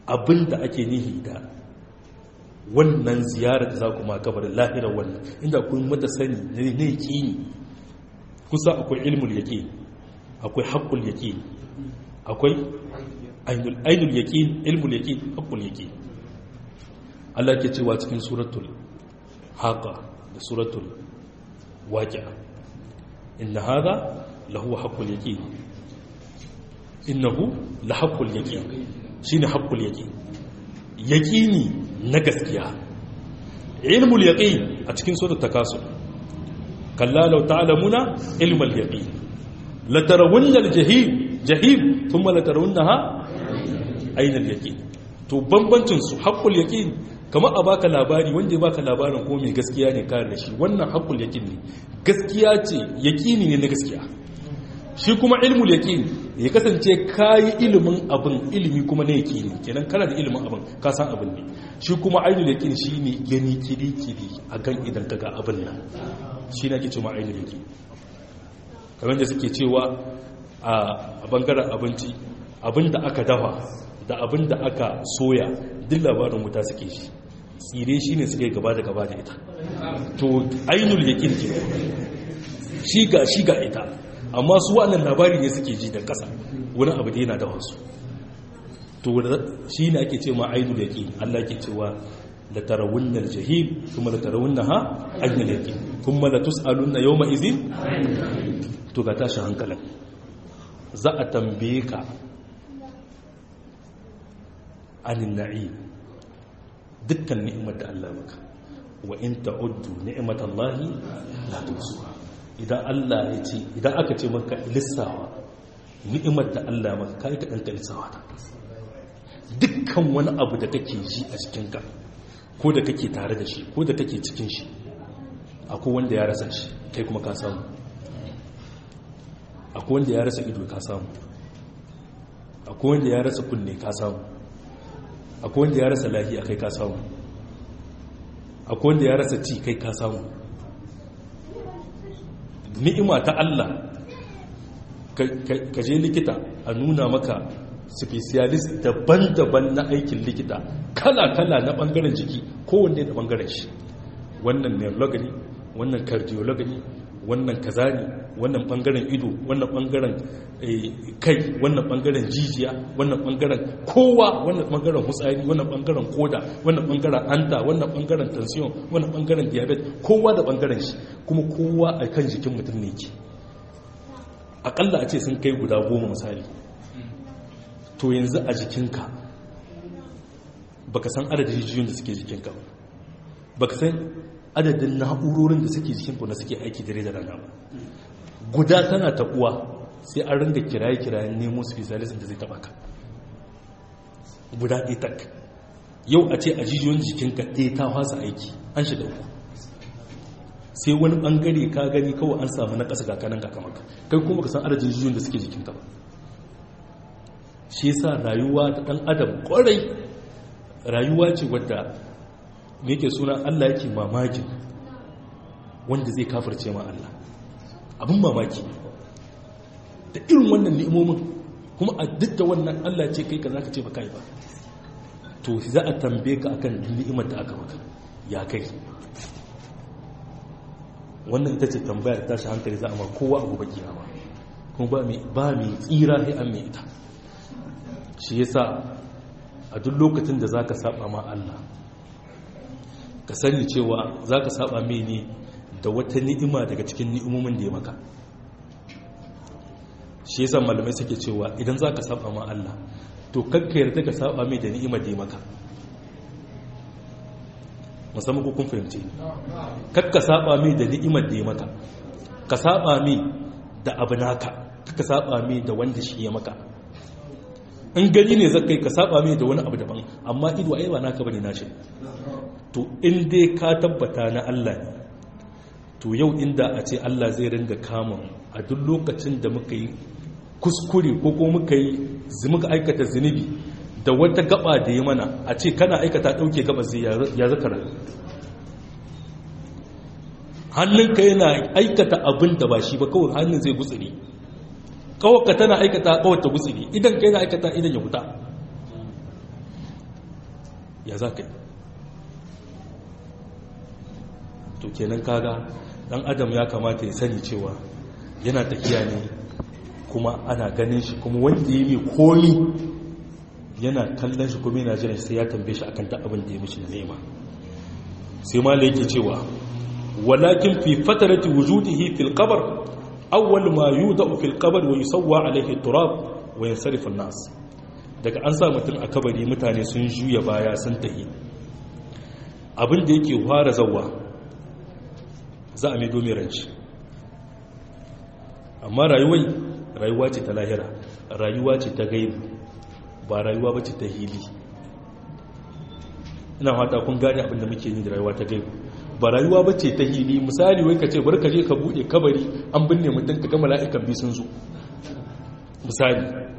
S1: abinda ake nihi da wannan ziyarar da za ku ma kabarin lahirar wannan inda kun mata sani na yaƙini kusa akwai ilmul yaƙini akwai haƙƙul yaƙini akwai ainul yaƙini ilmul yaƙini haƙƙul yaƙini Allah ke cewa cikin suratul haqa da suratul waqi'a inna hadha lahu haqqul yaqin innahu la haqqul yaqin shine haqqul yaqin yaqini na gaskiya ilmul yaqin a cikin suratul takasur kalla law ta'lamuna ilmal yaqin la tarawunna al-jahim jahim thumma la tarawunnaha ayna al-yaqin to bambancin su haqqul yaqin kamar a baka labari wanda ya baka labarin ko mai gaskiya ne kare da shi wannan haƙul yakin ne gaskiya ce yakini ne na gaskiya shi kuma ilmul yakin ya kasance kayi ilimin abin ilimi kuma na yakini kenan kana da ilimin abin ka san abin ne shi kuma ainul yakin shi ne gani kiri kiri a kan idan ka ga abin nan shi na ke cewa ainul yakin kamar da suke cewa a bangaren abinci abin da aka dafa da abin da aka soya duk labarin wuta suke shi tsire shi ne suka yi gaba da gaba da ita to ainul yakin ke shi ga shi ga ita amma su wannan labari ne suke ji da ƙasa wani abu da yana da wasu to shi ne ake ce ma ainul yakin Allah ke cewa la tarawunna al-jahim kuma la tarawunnaha ainul yakin kuma la tus'alunna yawma idhin to ga tashi hankalin za a tambaye ka anin na'im dukkan ni'imar da Allah maka wa in ta'uddu ni'matallahi la tuhsuha idan Allah ya ce idan aka ce maka lissawa ni'imar da Allah maka kai ka danka lissawa ta dukkan wani abu da kake ji a cikin ka ko da kake tare da shi ko da kake cikin shi akwai wanda ya rasa shi kai kuma ka samu akwai wanda ya rasa ido ka samu akwai wanda ya rasa kunne ka samu akwai wanda ya rasa lafiya kai ka samu akwai wanda ya rasa ci kai ka samu ni'ima ta Allah ka je likita a nuna maka specialist daban-daban na aikin likita kala-kala na bangaren jiki kowanne da bangaren shi wannan neurology wannan cardiology wannan kaza ne wannan bangaren ido wannan bangaren kai wannan bangaren jijiya wannan bangaren kowa wannan bangaren hutsari wannan bangaren koda wannan bangaren anta wannan bangaren tension wannan bangaren diabetes kowa da bangaren shi kuma kowa a kan jikin mutum ne ke akalla a ce sun kai guda goma misali to yanzu a jikinka baka san adadin jijiyoyin da suke jikinka baka san adadin na'urorin da suke jikinka na suke aiki dare da rana ba guda tana taɓuwa sai an ringa kiraye-kirayen nemo specialist da zai taɓa ka guda ɗaya tak yau a ce a jijiyoyin jikinka ɗaya ta fasa aiki an shiga uku sai wani ɓangare ka gani kawai an samu na ƙasa kakanan kakamaka kai kuma ka san adadin jijiyoyin da suke jikinka ba shi yasa rayuwa ta ɗan adam ƙwarai rayuwa ce wadda yake suna allah yake mamakin wanda zai kafirce ma allah abin mamaki da irin wannan ni'imomin kuma a duk da wannan Allah ce kai ka za ka ce ba kai ba to za a tambaye ka akan ni'imar da aka maka ya kai wannan ita ce tambayar tashi hankali za a ma kowa abu baki ba kuma ba mai tsira sai an mai ita shi yasa a duk lokacin da za ka saba ma Allah ka sani cewa za ka saba mai ne da wata ni'ima daga cikin ni'imomin da ya maka shi yasa malamai suke cewa idan za ka saba ma Allah to kakka yarda ka saba mai da ni'imar da ya maka musamman ko kun fahimce kakka saba mai da ni'imar da ya maka ka saba mai da abu naka kakka saba mai da wanda shi ya maka in gani ne zakai ka saba mai da wani abu daban amma ido ai ba naka bane nashi to in dai ka tabbata na Allah ne to yau inda a ce Allah zai ringa kama a duk lokacin da muka yi kuskure ko ko muka yi muka aikata zunubi da wata gaba da ya mana a ce kana aikata dauke gaba zai ya zaka rayu hannunka yana aikata abin da ba shi ba kawai hannun zai gutsiri kawaka tana aikata kawata gutsiri idan ka yana aikata idan ya huta ya za ka yi to kenan kaga dan adam ya kamata ya sani cewa yana tafiya ne kuma ana ganin shi kuma wanda ya mai komi yana kallon shi kuma yana jiran sai ya tambaye shi akan ta abin da ya mishi na nema sai ma yake cewa walakin fi fatarati wujudihi fil qabr awwal ma yudau fil qabr wa yusawwa alayhi turab wa yansarifu an-nas daga an sa mutum a kabari mutane sun juya baya sun tahi abin da yake fara zawwa za a mai domin ranci amma rayuwai rayuwa ce ta lahira rayuwa ce ta gaibu ba rayuwa ba ce ta hili ina fata kun gane abin da muke yi da rayuwa ta gaibu ba rayuwa ba ce ta hili misali wai ka ce bar ka je ka bude kabari an binne mutum ka ga mala'ikan bi sun zo misali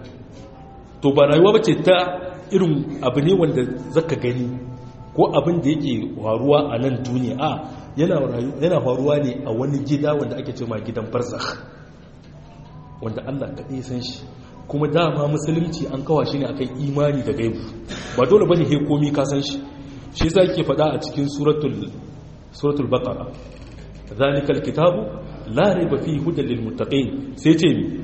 S1: to ba rayuwa ba ce ta irin abu ne wanda zaka gani ko abin da yake faruwa a nan duniya a yana faruwa ne a wani gida wanda ake ce ma gidan barzakh wanda Allah kaɗai san shi kuma dama musulunci an kawa shi ne akan imani da gaibu ba dole bane he komi ka san shi shi yasa yake faɗa a cikin suratul suratul baqara zalikal kitabu la raiba fihi hudan lil muttaqin sai ce mi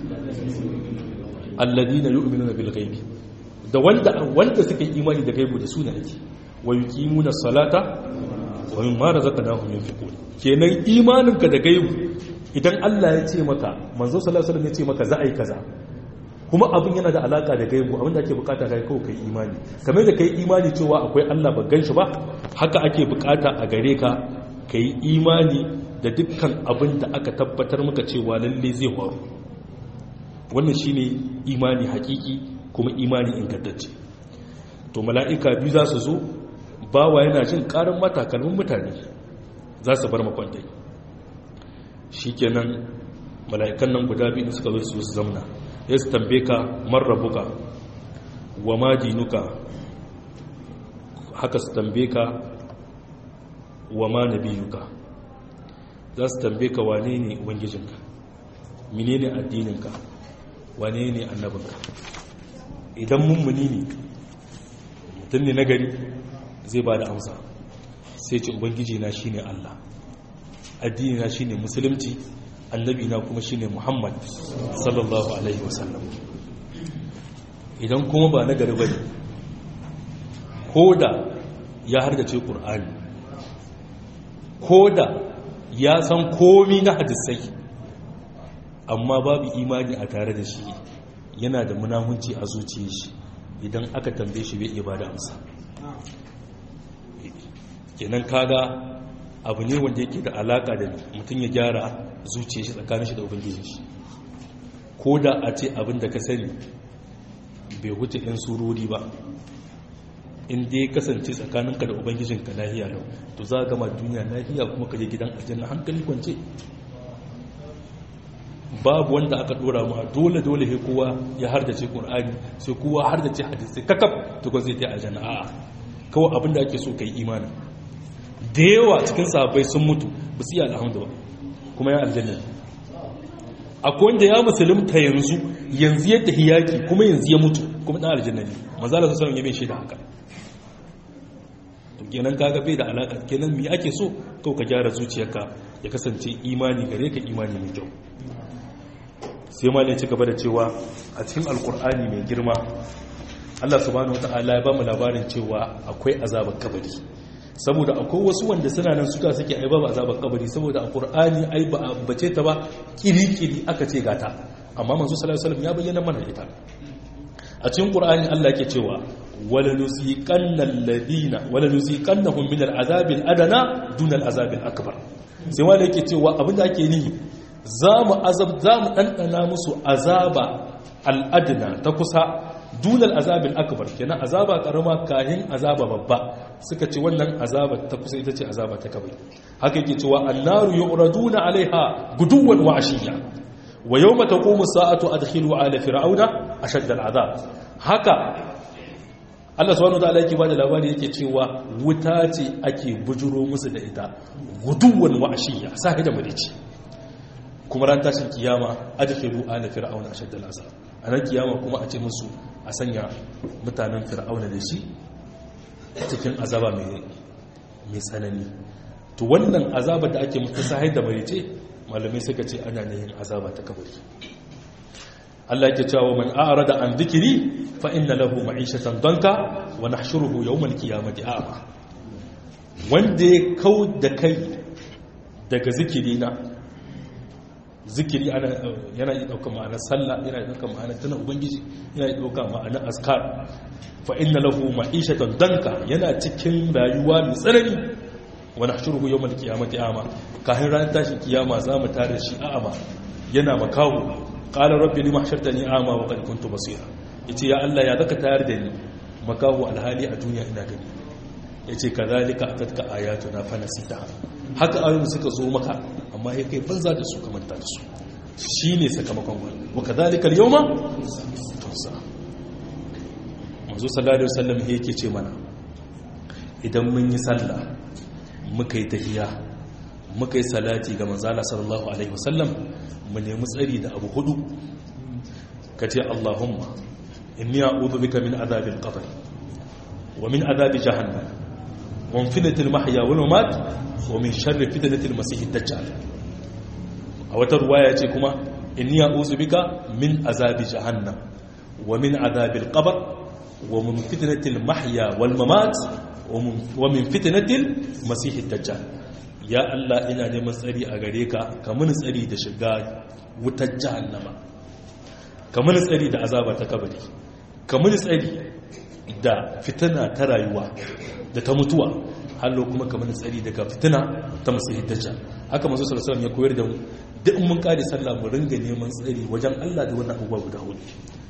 S1: alladina yu'minuna bil ghaibi da wanda wanda suka yi imani da gaibu da su ne yake wa yuqimuna salata wa mimma razaqnahum yunfiqun kenan imaninka da gaibu idan Allah ya ce maka manzo sallallahu alaihi wasallam ya ce maka za a yi kaza kuma abin yana da alaka da gaibu abin da ake bukata kai kawai kai imani kamar da kai imani cewa akwai Allah ba ganshi ba haka ake bukata a gare ka kai imani da dukkan abin da aka tabbatar maka cewa lalle zai faru wannan shine imani hakiki kuma imani ingantacce to mala'ika biyu za su zo bawa yana jin karin matakalmin mutane za su bar makwantai shi kenan mala'ikan nan guda biyu suka zo su su zamna ya su tambe ka marrabuka wa ma dinuka haka su tambe ka wa ma nabiyuka za su tambe ka wane ne ubangijinka mine ne addininka wane ne annabinka idan mummuni ne mutum ne nagari zai ba da amsa sai ce ubangiji na shine Allah addini na shine musulunci annabi na kuma shine Muhammad sallallahu alaihi wasallam idan kuma ba na gari bane koda ya hardace Qur'ani koda ya san komi na hadisai amma babu imani a tare da shi yana da munahunci a zuciyar shi idan aka tambaye shi bai iya bada amsa kenan kaga abu ne wanda yake da alaka da mutum ya gyara zuciya shi tsakanin shi da ubangijin shi ko da a ce abin da ka sani bai wuce ɗan surori ba in dai kasance tsakaninka da ubangijinka lahiya lau to za a gama duniya lahiya kuma ka je gidan aljanna hankali kwance babu wanda aka dora mu dole dole he kowa ya hardace qur'ani sai kowa hardace hadisi kakaf to ko zai ta aljanna a'a kawai abin da ake so kai imani da yawa cikin sahabbai sun mutu ba su yi alhamdu ba kuma ya aljanna akwai wanda ya musulunta yanzu yanzu ya tafi yaki kuma yanzu ya mutu kuma dan aljanna ne manzo Allah sallallahu alaihi wasallam ya haka to kenan kaga bai da alaka kenan me ake so kawai ka gyara zuciyarka ya kasance imani gare ka imani mai kyau sai ma ne ci gaba da cewa a cikin alkur'ani mai girma Allah subhanahu wataala ya ba mu labarin cewa akwai azabar kabari saboda akwai wasu wanda suna nan suka suke ai babu azabar kabari saboda a qur'ani ai ba bace ta ba kiri-kiri aka ce gata amma manzo sallallahu alaihi wasallam ya bayyana mana ita a cikin qur'ani Allah yake cewa wala nuziqanna alladina wala nuziqannahum min al'azabil adana duna al'azabil akbar sai wanda yake cewa abinda ake nihi zamu azab zamu dandana musu azaba al'adna ta kusa dunal azabil akbar kenan azaba karama kahin azaba babba suka ce wannan azaba ta kusa ita ce azaba ta kabari haka yake cewa annaru yu'raduna alaiha guduwan wa ashiya wa yawma taqumu sa'atu adkhilu ala fir'auna ashadda al'azab haka Allah subhanahu wa ta'ala yake bada labari yake cewa wuta ce ake bujuro musu da ita guduwan wa ashiya sai da madici kuma ran tashin kiyama adkhilu ala fir'auna ashadda al'azab a ran kiyama kuma a ce musu a sanya mutanen fir'auna da shi cikin azaba mai tsanani to wannan azaba da ake mutu sahai da marice malamai suka ce ana yin azaba ta kabari Allah yake cewa man a'rada an dhikri fa inna lahu ma'ishatan danka wa nahshuruhu yawmal qiyamati a'ma wanda ya kau da kai daga zikiri na zikiri yana yi ɗaukar ma'anar sallah yana yi ɗaukar ma'anar tana ubangiji yana yi ɗaukar ma'anar askar fa inna lahu ma'ishatan danka yana cikin rayuwa mai tsanani wa nahshuruhu yawmal qiyamati a'ma kafin ran tashin kiyama za mu tare shi a'ama yana makawo qala rabbi lima hashartani a'ma wa qad kuntu basira yace ya Allah ya zaka tayar da ni makawo alhali a duniya ina gani yace kadhalika atatka ayatuna fa nasitaha haka ayoyin suka zo maka amma ya kai banza da su kamanta da su shine sakamakon wani wa kadhalika al-yawma tunsa manzo sallallahu alaihi wasallam yake ce mana idan mun yi sallah muka yi tahiya muka yi salati ga manzala sallallahu alaihi wasallam mu nemi tsari da abu hudu ka ce allahumma inni a'udhu bika min azabil qabr wa min azabi jahannam wa min fitnatil mahya wal mamat wa min sharri fitnatil masih dajjal a wata ruwaya ce kuma inni a'udhu bika min azabi jahannam wa min azabil qabr wa min fitnatil mahya wal mamat wa min fitnatil masih dajjal ya Allah ina neman tsari a gare ka ka mini tsari da shiga wutar jahannama ka mini tsari da azaba ta kabari ka mini tsari da fitina ta rayuwa da ta mutuwa hallo kuma ka mini tsari daga fitina ta masih dajjal haka manzo sallallahu alaihi ya koyar da mu duk mun kare sallah mu ringa neman tsari wajen Allah da wannan abubuwa guda hudu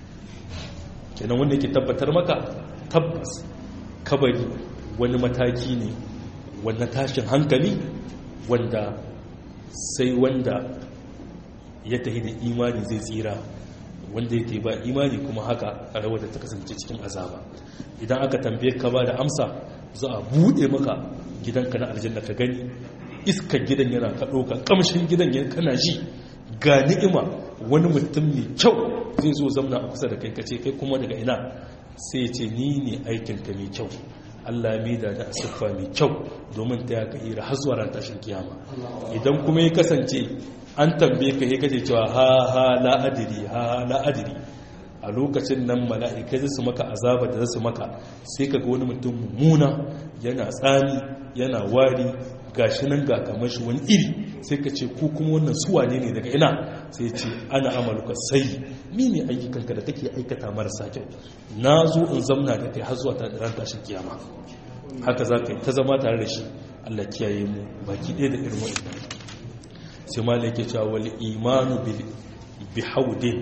S1: kenan wanda yake tabbatar maka tabbas kabari wani mataki ne wanda tashin hankali wanda sai wanda ya tahi da imani zai tsira wanda yake ba imani kuma haka a rawar da ta kasance cikin azaba idan aka tambaye ka ba da amsa za a buɗe maka gidanka na aljanna ka gani iskar gidan yana ka ɗauka ƙamshin gidan yana kana ji ga ni'ima wani mutum mai kyau zai zo zamna a kusa da kai kace kai kuma daga ina sai ce ni ne aikinka mai kyau Allah mai da da siffa mai kyau domin ta ya ka'ira har zuwa ran tashin kiyama idan kuma ya kasance an tambaye ka ya kace cewa ha ha la adiri ha ha la adiri a lokacin nan mala'ikai zai su maka azaba da zasu maka sai ka ga wani mutum mummuna yana tsami yana wari gashi nan ga kamar shi wani iri sai ka ce ko kuma wannan suwa ne ne daga ina sai ce ana amaluka sai ni ne ayyukanka da kake aikata marasa kyau na zo in zamna da kai har zuwa ta ran tashin kiyama haka za ka yi ta zama tare da shi Allah kiyaye mu baki ɗaya da irin wa'annan sai ma yake cewa wal imanu bi haudin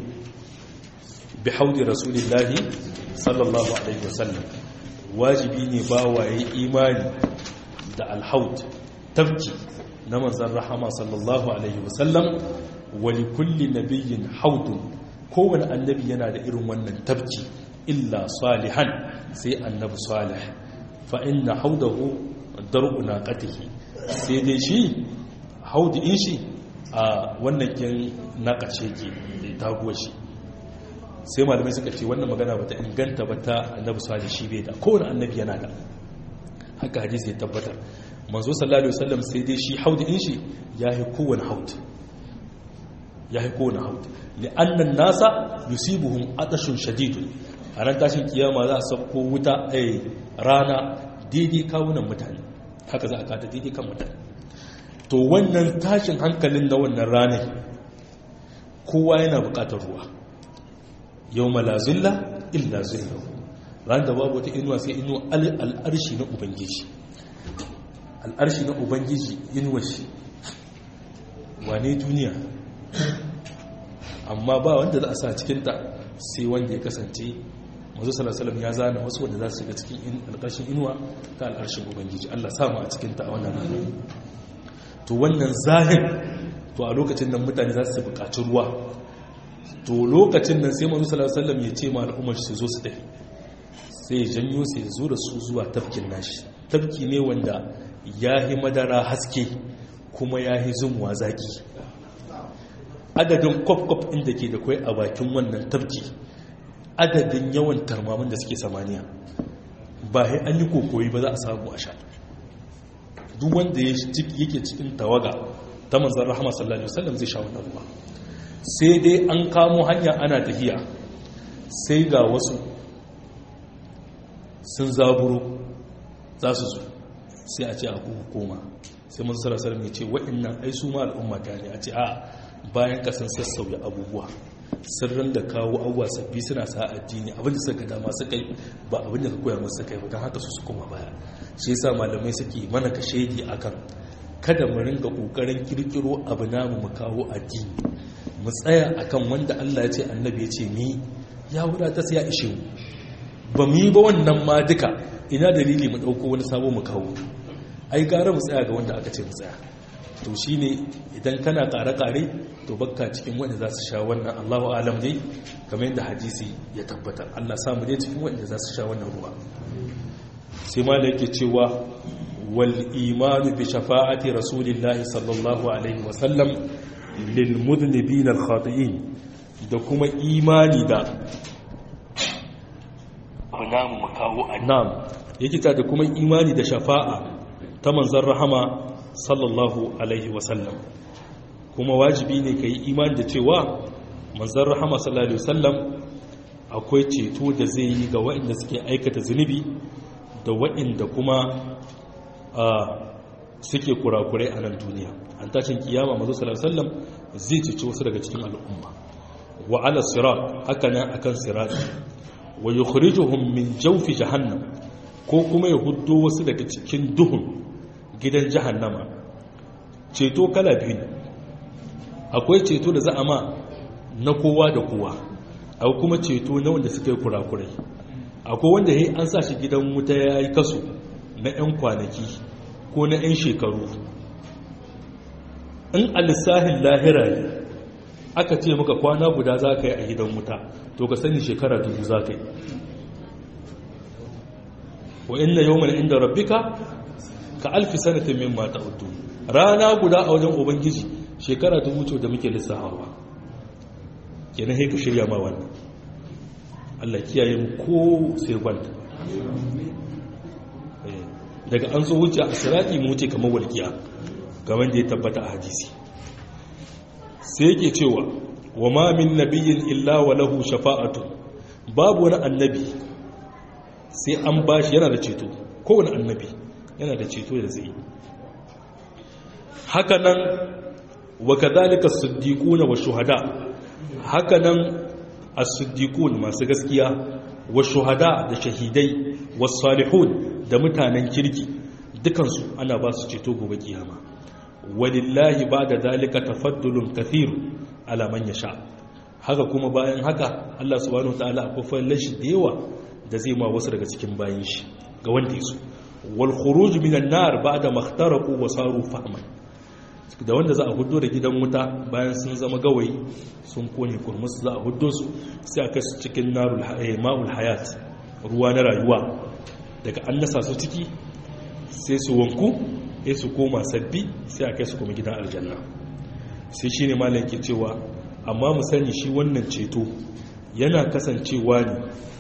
S1: bi haudi rasulillahi sallallahu alaihi wasallam wajibi ne ba waye imani da alhaud tafki na manzan rahama sallallahu alaihi wasallam wali kulli nabiyyin haudun kowane annabi yana da irin wannan tafki illa salihan sai annabi salih fa inna haudahu dar'u naqatihi sai dai shi haudi in shi a wannan kin naqace ke da taguwa shi sai malamai suka ce wannan magana bata inganta ba ta annabi salih shi bai da kowane annabi yana da haka hadisi ya tabbatar manzo sallallahu alaihi wasallam sai dai shi haudi in shi yayi kowane haudi yayi kowane haudi li'annan nasa yusibuhum atashun shadidun a ran tashin kiyama za a sauko wuta a rana daidai kawunan mutane haka za a kata daidai kan mutane to wannan tashin hankalin na wannan ranar kowa yana bukatar ruwa yau malazilla illa zillahu ran da babu wata inuwa sai inuwa al'arshi na ubangiji al'arshi na ubangiji inuwa shi wane duniya amma ba wanda za a sa cikinta sai wanda ya kasance mazu salasalam ya zana wasu wanda za su shiga cikin alƙarshen inuwa ta al'arshin ubangiji allah samu a cikinta a wannan rana to wannan zahir to a lokacin nan mutane za su buƙaci ruwa to lokacin nan sai mazu salasalam ya ce ma al'ummar su zo su tafi sai janyo sai zo da su zuwa tafkin nashi tafki ne wanda ya yi madara haske kuma ya yi zumuwa zaki adadin kwaf-kwaf inda ke da kwai a bakin wannan tafki adadin yawan tarmamin da suke samaniya ba sai an yi kokoyi ba za a samu a sha duk wanda yake cikin tawaga ta manzan rahama sallallahu alaihi wasallam zai sha wannan ruwa sai dai an kamo hanya ana tafiya sai ga wasu sun zaburo za su zo sai a ce a koma sai mun sarasar mai ce waɗannan ai su ma al'umma ta ne a ce a bayan ka sun sassauya abubuwa sirrin da kawo abubuwa sabbi suna sa addini abin da suka dama suka yi ba abin da ka koya masu kai ba don haka su su koma baya shi yasa malamai suke mana ka shaidi akan kada mu ringa kokarin kirkiro abu namu mu kawo addini mu tsaya akan wanda Allah ya ce annabi ya ce ni ya wadata sai ya ishe mu ba mu yi ba wannan ma duka ina dalili mu dauko wani sabo mu kawo ai gara mu tsaya ga wanda aka ce mu tsaya to shine idan kana kare-kare to bakka cikin wanda za su sha wannan Allahu alam dai kamar yadda hadisi ya tabbatar Allah samu dai cikin wanda za su sha wannan ruwa sai ma da yake cewa wal imanu bi shafa'ati rasulillahi sallallahu alaihi wa sallam lil mudnibin al khati'in da kuma imani da
S2: namu kawo
S1: na'am yake ta da kuma imani da shafa'a ta manzon rahama sallallahu alaihi wasallam kuma wajibi ne ka yi imani da cewa manzan rahama sallallahu alaihi wasallam akwai ceto da zai yi ga waɗanda suke aikata zunubi da waɗanda kuma suke kurakurai a nan duniya an tashin kiyama mazu sallallahu alaihi wasallam zai ceci wasu daga cikin al'umma wa ala sirat haka nan akan sirat wa yukhrijuhum min jawfi jahannam ko kuma ya huddo wasu daga cikin duhun gidan jahannama ceto kala biyu ne akwai ceto da za a ma na kowa da kowa akwai kuma ceto na wanda suka yi kurakurai akwai wanda ya an sa shi gidan wuta ya yi kaso na 'yan kwanaki ko na 'yan shekaru in alisahin lahira ne aka ce maka kwana guda za ka yi a gidan wuta to ka sani shekara dubu za ka yi wa inna yawman inda rabbika ka alfi sanatin min mata udu rana guda a wajen ubangiji shekara dubu ce da muke lissahawa kenan haika shirya ma wannan Allah kiyaye mu ko sirwanta daga an zo wuce a sirati mu wuce kamar walƙiya kamar da ya tabbata a hadisi sai yake cewa wa ma min nabiyyin illa wa lahu shafa'atu babu wani annabi sai an bashi yana da ceto kowane annabi yana da ceto da zai haka nan wa kadhalika as-siddiquna wa shuhada haka nan as-siddiqun masu gaskiya wa shuhada da shahidai was salihun da mutanen kirki dukansu ana ba su ceto gobe kiyama walillahi ba'da zalika tafaddulun kathir ala man yasha haka kuma bayan haka Allah subhanahu wataala akwai fallashi da yawa da zai ma wasu daga cikin bayin shi ga wanda yaso wal khuruj minan nar ba'da makhtaraqu wa saru fahman da wanda za a hudo da gidan wuta bayan sun zama gawayi sun kone kurmus za a hudo su sai aka su cikin narul ma'ul hayat ruwa na rayuwa daga an nasa su ciki sai su wanku sai su koma sabbi sai a kai su kuma gidan aljanna sai shine malam ke cewa amma mu sani shi wannan ceto yana kasancewa ne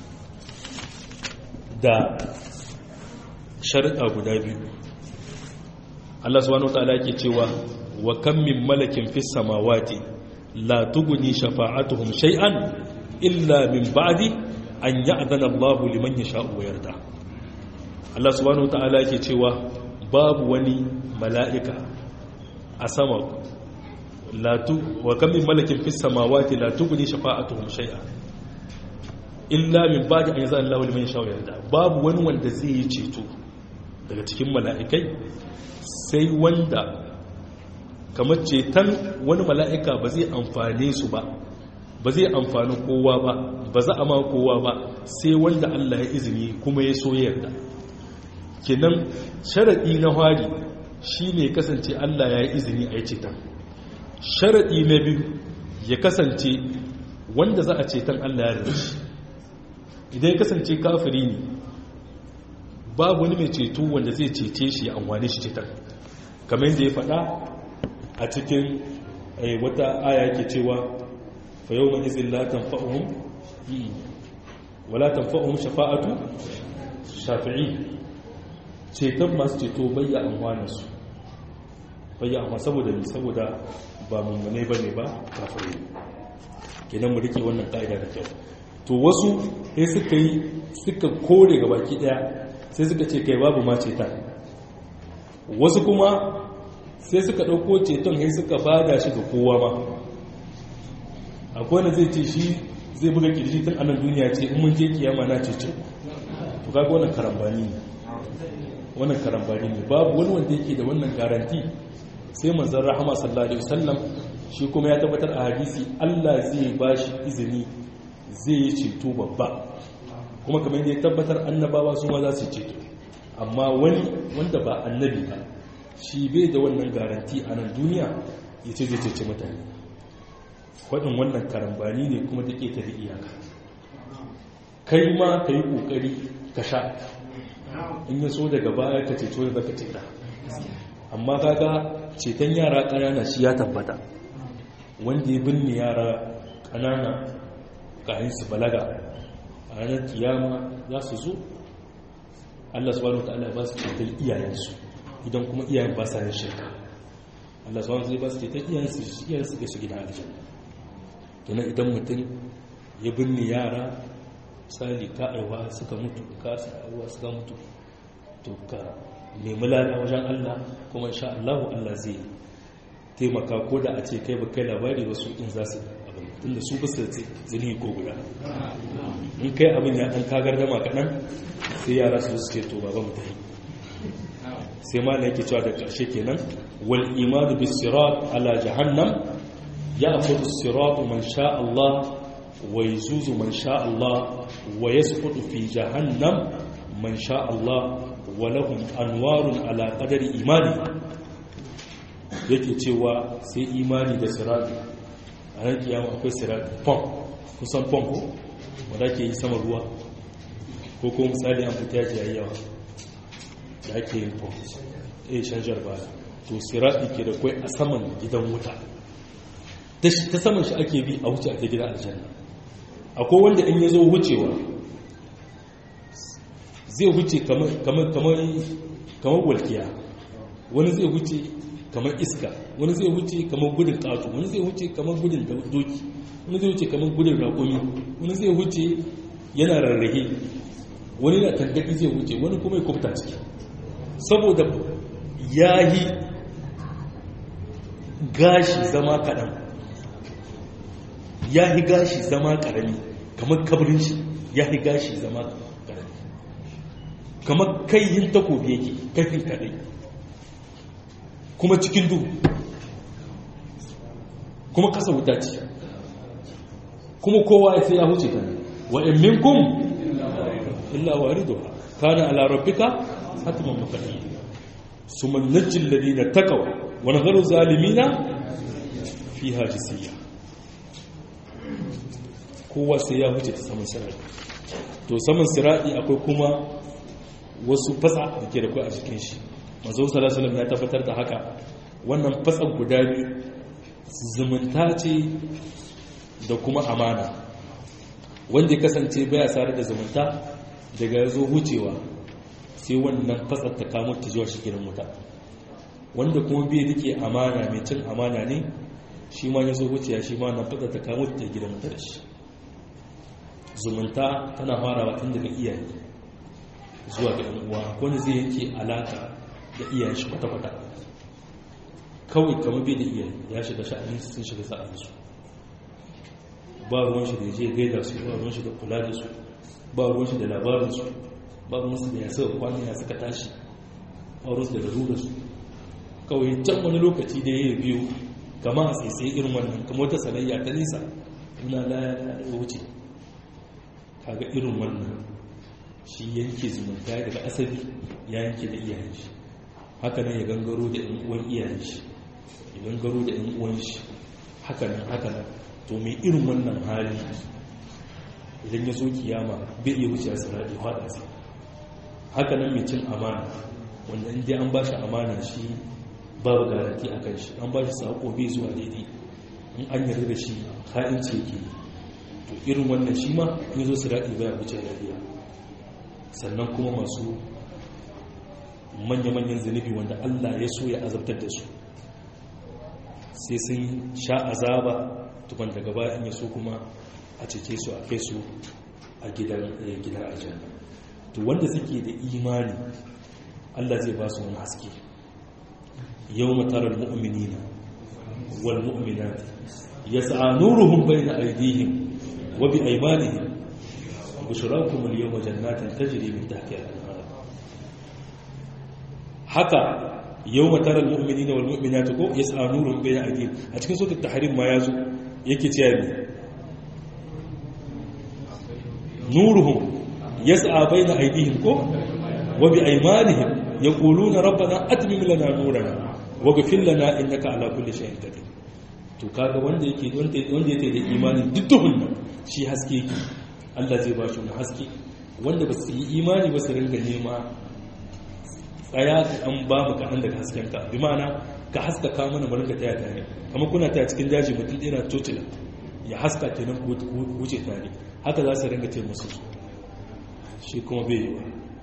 S1: da sharuɗa guda biyu Allah subhanahu wataala yake cewa wa kam min malakin fis samawati la tughni shafa'atuhum shay'an illa min ba'di an ya'dana Allahu liman yasha'u wa yarda Allah subhanahu wataala yake cewa babu wani mala'ika a sama la tu wa kam min malakin fis samawati la tughni shafa'atuhum shay'an illa min ba'di an ya'dana Allahu liman yasha'u wa yarda babu wani wanda zai yi ceto daga cikin mala'ikai sai wanda kamar ceton wani mala'ika ba zai amfane su ba ba zai amfani kowa ba ba za a ma kowa ba sai wanda Allah ya izini kuma ya so yarda kenan sharaɗi na hari shi ne kasance Allah ya yi izini a yi ceton sharaɗi na biyu ya kasance wanda za a ceton Allah ya rarrashi idan ya kasance kafiri ne babu wani mai ceto wanda zai cece shi ya amfani shi ceton kamar da ya faɗa a cikin wata aya ke cewa fa yau mai izin la tanfa'uhum wala tanfa'uhum shafa'atu shafi'i ceton masu ceto bayya amfaninsu bayya amma saboda ne saboda ba mummune ba ne ba kafirai kenan mu rike wannan ka'ida da kyau to wasu sai suka yi suka kore ga baki daya sai suka ce kai babu ma ceton wasu kuma sai suka ɗauko ceton sai suka bada shi ga kowa ma akwai wanda zai ce shi zai buga kirji tun anan duniya ce in mun je kiyama na cece to kaga wannan karambani ne wannan karambani ne babu wani wanda yake da wannan garanti sai manzon rahama sallallahu alaihi wasallam shi kuma ya tabbatar a hadisi Allah zai bashi izini zai yi ceto babba kuma kamar yadda ya tabbatar annabawa su ma za su ceto amma wani wanda ba annabi ba shi bai da wannan garanti a nan duniya ya ce zai cece mutane faɗin wannan karambani ne kuma da ƙeta da iyaka kai ma ka yi ƙoƙari ka sha in ya so daga baya ka ceto da zaka ceta amma kaga ceton yara ƙanana shi ya tabbata wanda ya binne yara ƙanana kayan su balaga a ranar kiyama za su zo Allah subhanahu ta'ala ba su ceton iyayensu idan kuma iyayen ba sa yin shirka Allah subhanahu ta'ala ba su ceton iyayensu iyayensu ga su gida aljanna kenan idan mutum ya binne yara misali ka aiwa suka mutu ka sa aiwa suka mutu to ka nemi lada wajen Allah kuma insha Allah Allah zai taimaka ko da a ce kai ba kai labari wasu in za su abin tunda su basu zini ko guda in kai abin ya dan kagar dama kaɗan sai yara su su ce to baba mu tafi sai ma yake cewa da ƙarshe kenan wal imanu bis sirat ala jahannam ya'khudhu as-sirat man sha Allah wa yuzuzu man sha Allah wa yasqutu fi jahannam man sha Allah wa lahum anwarun ala qadari imani yake cewa sai imani da sirati a ran kiyama akwai sirati pom kusan pom ko wanda ke yi sama ruwa ko ko misali an fita ji yawa da ake yin pom eh shanjar baya to sirati ke da kwai a saman gidan wuta ta saman shi ake bi a wuce a ta gidan aljanna akwai wanda in ya zo wucewa zai wuce kamar walkiya wani zai wuce kamar iska wani zai wuce kamar gudun ƙato wani zai wuce kamar gudun doki wani zai wuce kamar gudun raƙumi wani zai wuce yana rarrahe wani na tangaɗi zai wuce wani kuma ya kubta ciki saboda ya yi gashi zama kaɗan ya yi gashi zama ƙarami kamar kabarin shi ya yi gashi zama ƙarami kamar kai yin takobi yake kaifin kaɗai kuma cikin duhu kuma kasa wuta ce kuma kowa ya sai ya huce ta wa in minkum illa wariduha kana ala rabbika hatman maqdiya summa najjil ladina taqaw wa nadharu zalimina fiha jisiya kowa sai ya huce ta saman sirati to saman sirati akwai kuma wasu fatsa da ke da kai a cikin shi mazo salasalam ya tabbatar da haka wannan fatsan guda biyu zumunta ce da kuma amana wanda ya kasance baya sare da zumunta daga ya zo wucewa sai wannan fatsar ta kamo ta zuwa shi gidan wuta wanda kuma bai rike amana mai cin amana ne shi ma ya zo wucewa shi ma wannan fatsar ta kamo ta gidan wuta da shi zumunta tana farawa tun daga iyaye zuwa ga uwa wani zai yanke alaka da iyayen shi kwata-kwata kawai kamar bai da iyaye ya shiga sha'anin sun shiga sa'aninsu ba ruwan shi da ya je gaida su ba ruwan shi da kula da su ba ruwan shi da labarinsu ba ruwan su da ya saka kwanan ya suka tashi ba ruwan su da larura su kawai can wani lokaci da ya biyu kama a tsaye irin wannan kamar wata sanayya ta nisa ina laya da wuce kaga irin wannan shi yanke zumunta daga asali ya yanke da iyayen shi haka nan ya gangaro da yan uwan iyayen shi ya gangaro da yan uwan shi haka nan haka nan to mai irin wannan hali idan ya zo kiyama bai iya wuce sarari hada sai haka nan mai cin amana wanda inda an ba shi amana shi babu garanti a kan shi an ba shi sako bai zuwa daidai in an yarda da shi ha'inci yake to irin wannan shi ma ya zo sarari baya wuce lafiya sannan kuma masu manya-manyan zunubi wanda Allah ya so ya azabtar da su sai sun sha azaba tukun daga baya in ya so kuma a cece su a kai su a gidan gidan aljanna to wanda suke da imani Allah zai ba su wani haske yau matarar mu'minina wal mu'minati yas'a nuruhum bayna aydihim wa bi aymanihim bushrakum al yawma jannatin tajri min tahtiha al-anhar haka yau matarar mu'minina wal mu'minati ko yas'a nuruhum bayna aydihim a cikin suratul tahrim ma yazo yake cewa ne nuruhum yas'a bayna aydihim ko wa bi aymanihim yaquluna rabbana atmim lana nurana waghfir lana innaka ala kulli shay'in qadir to kaga wanda yake wanda wanda yake da imani duk duhun nan shi haske yake Allah zai ba shi haske wanda ba su yi imani ba su ringa nema tsaya an ba mu kaɗan daga hasken ka bi ma'ana ka haskaka mana mu ringa taya tare kamar kuna taya cikin daji mutum ɗaya na tocila ya haska kenan ku wuce tare haka za su ringa ce musu shi kuma bai yi wa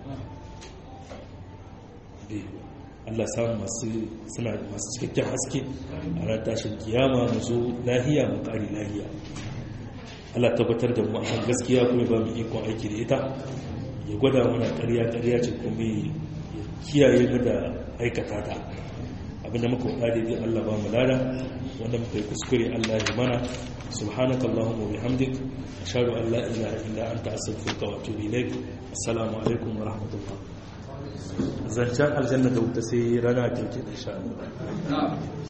S1: Allah samu masu suna masu cikakken haske a ran tashin kiyama mu zo lahiya mu ƙari lahiya Allah tabbatar da mu akan gaskiya kuma ba mu ikon aiki da ita ya gwada mana ƙarya ƙarya ce kuma ya kiyaye mu da aikata ta abinda muka faɗa daidai Allah ba mu lada wanda muka yi kuskure Allah ya mana سبحانك اللهم وبحمدك أشهد أن لا إله إلا أنت أستغفرك وأتوب إليك السلام عليكم ورحمة الله zancen aljanna da wuta sai rana kirki da sha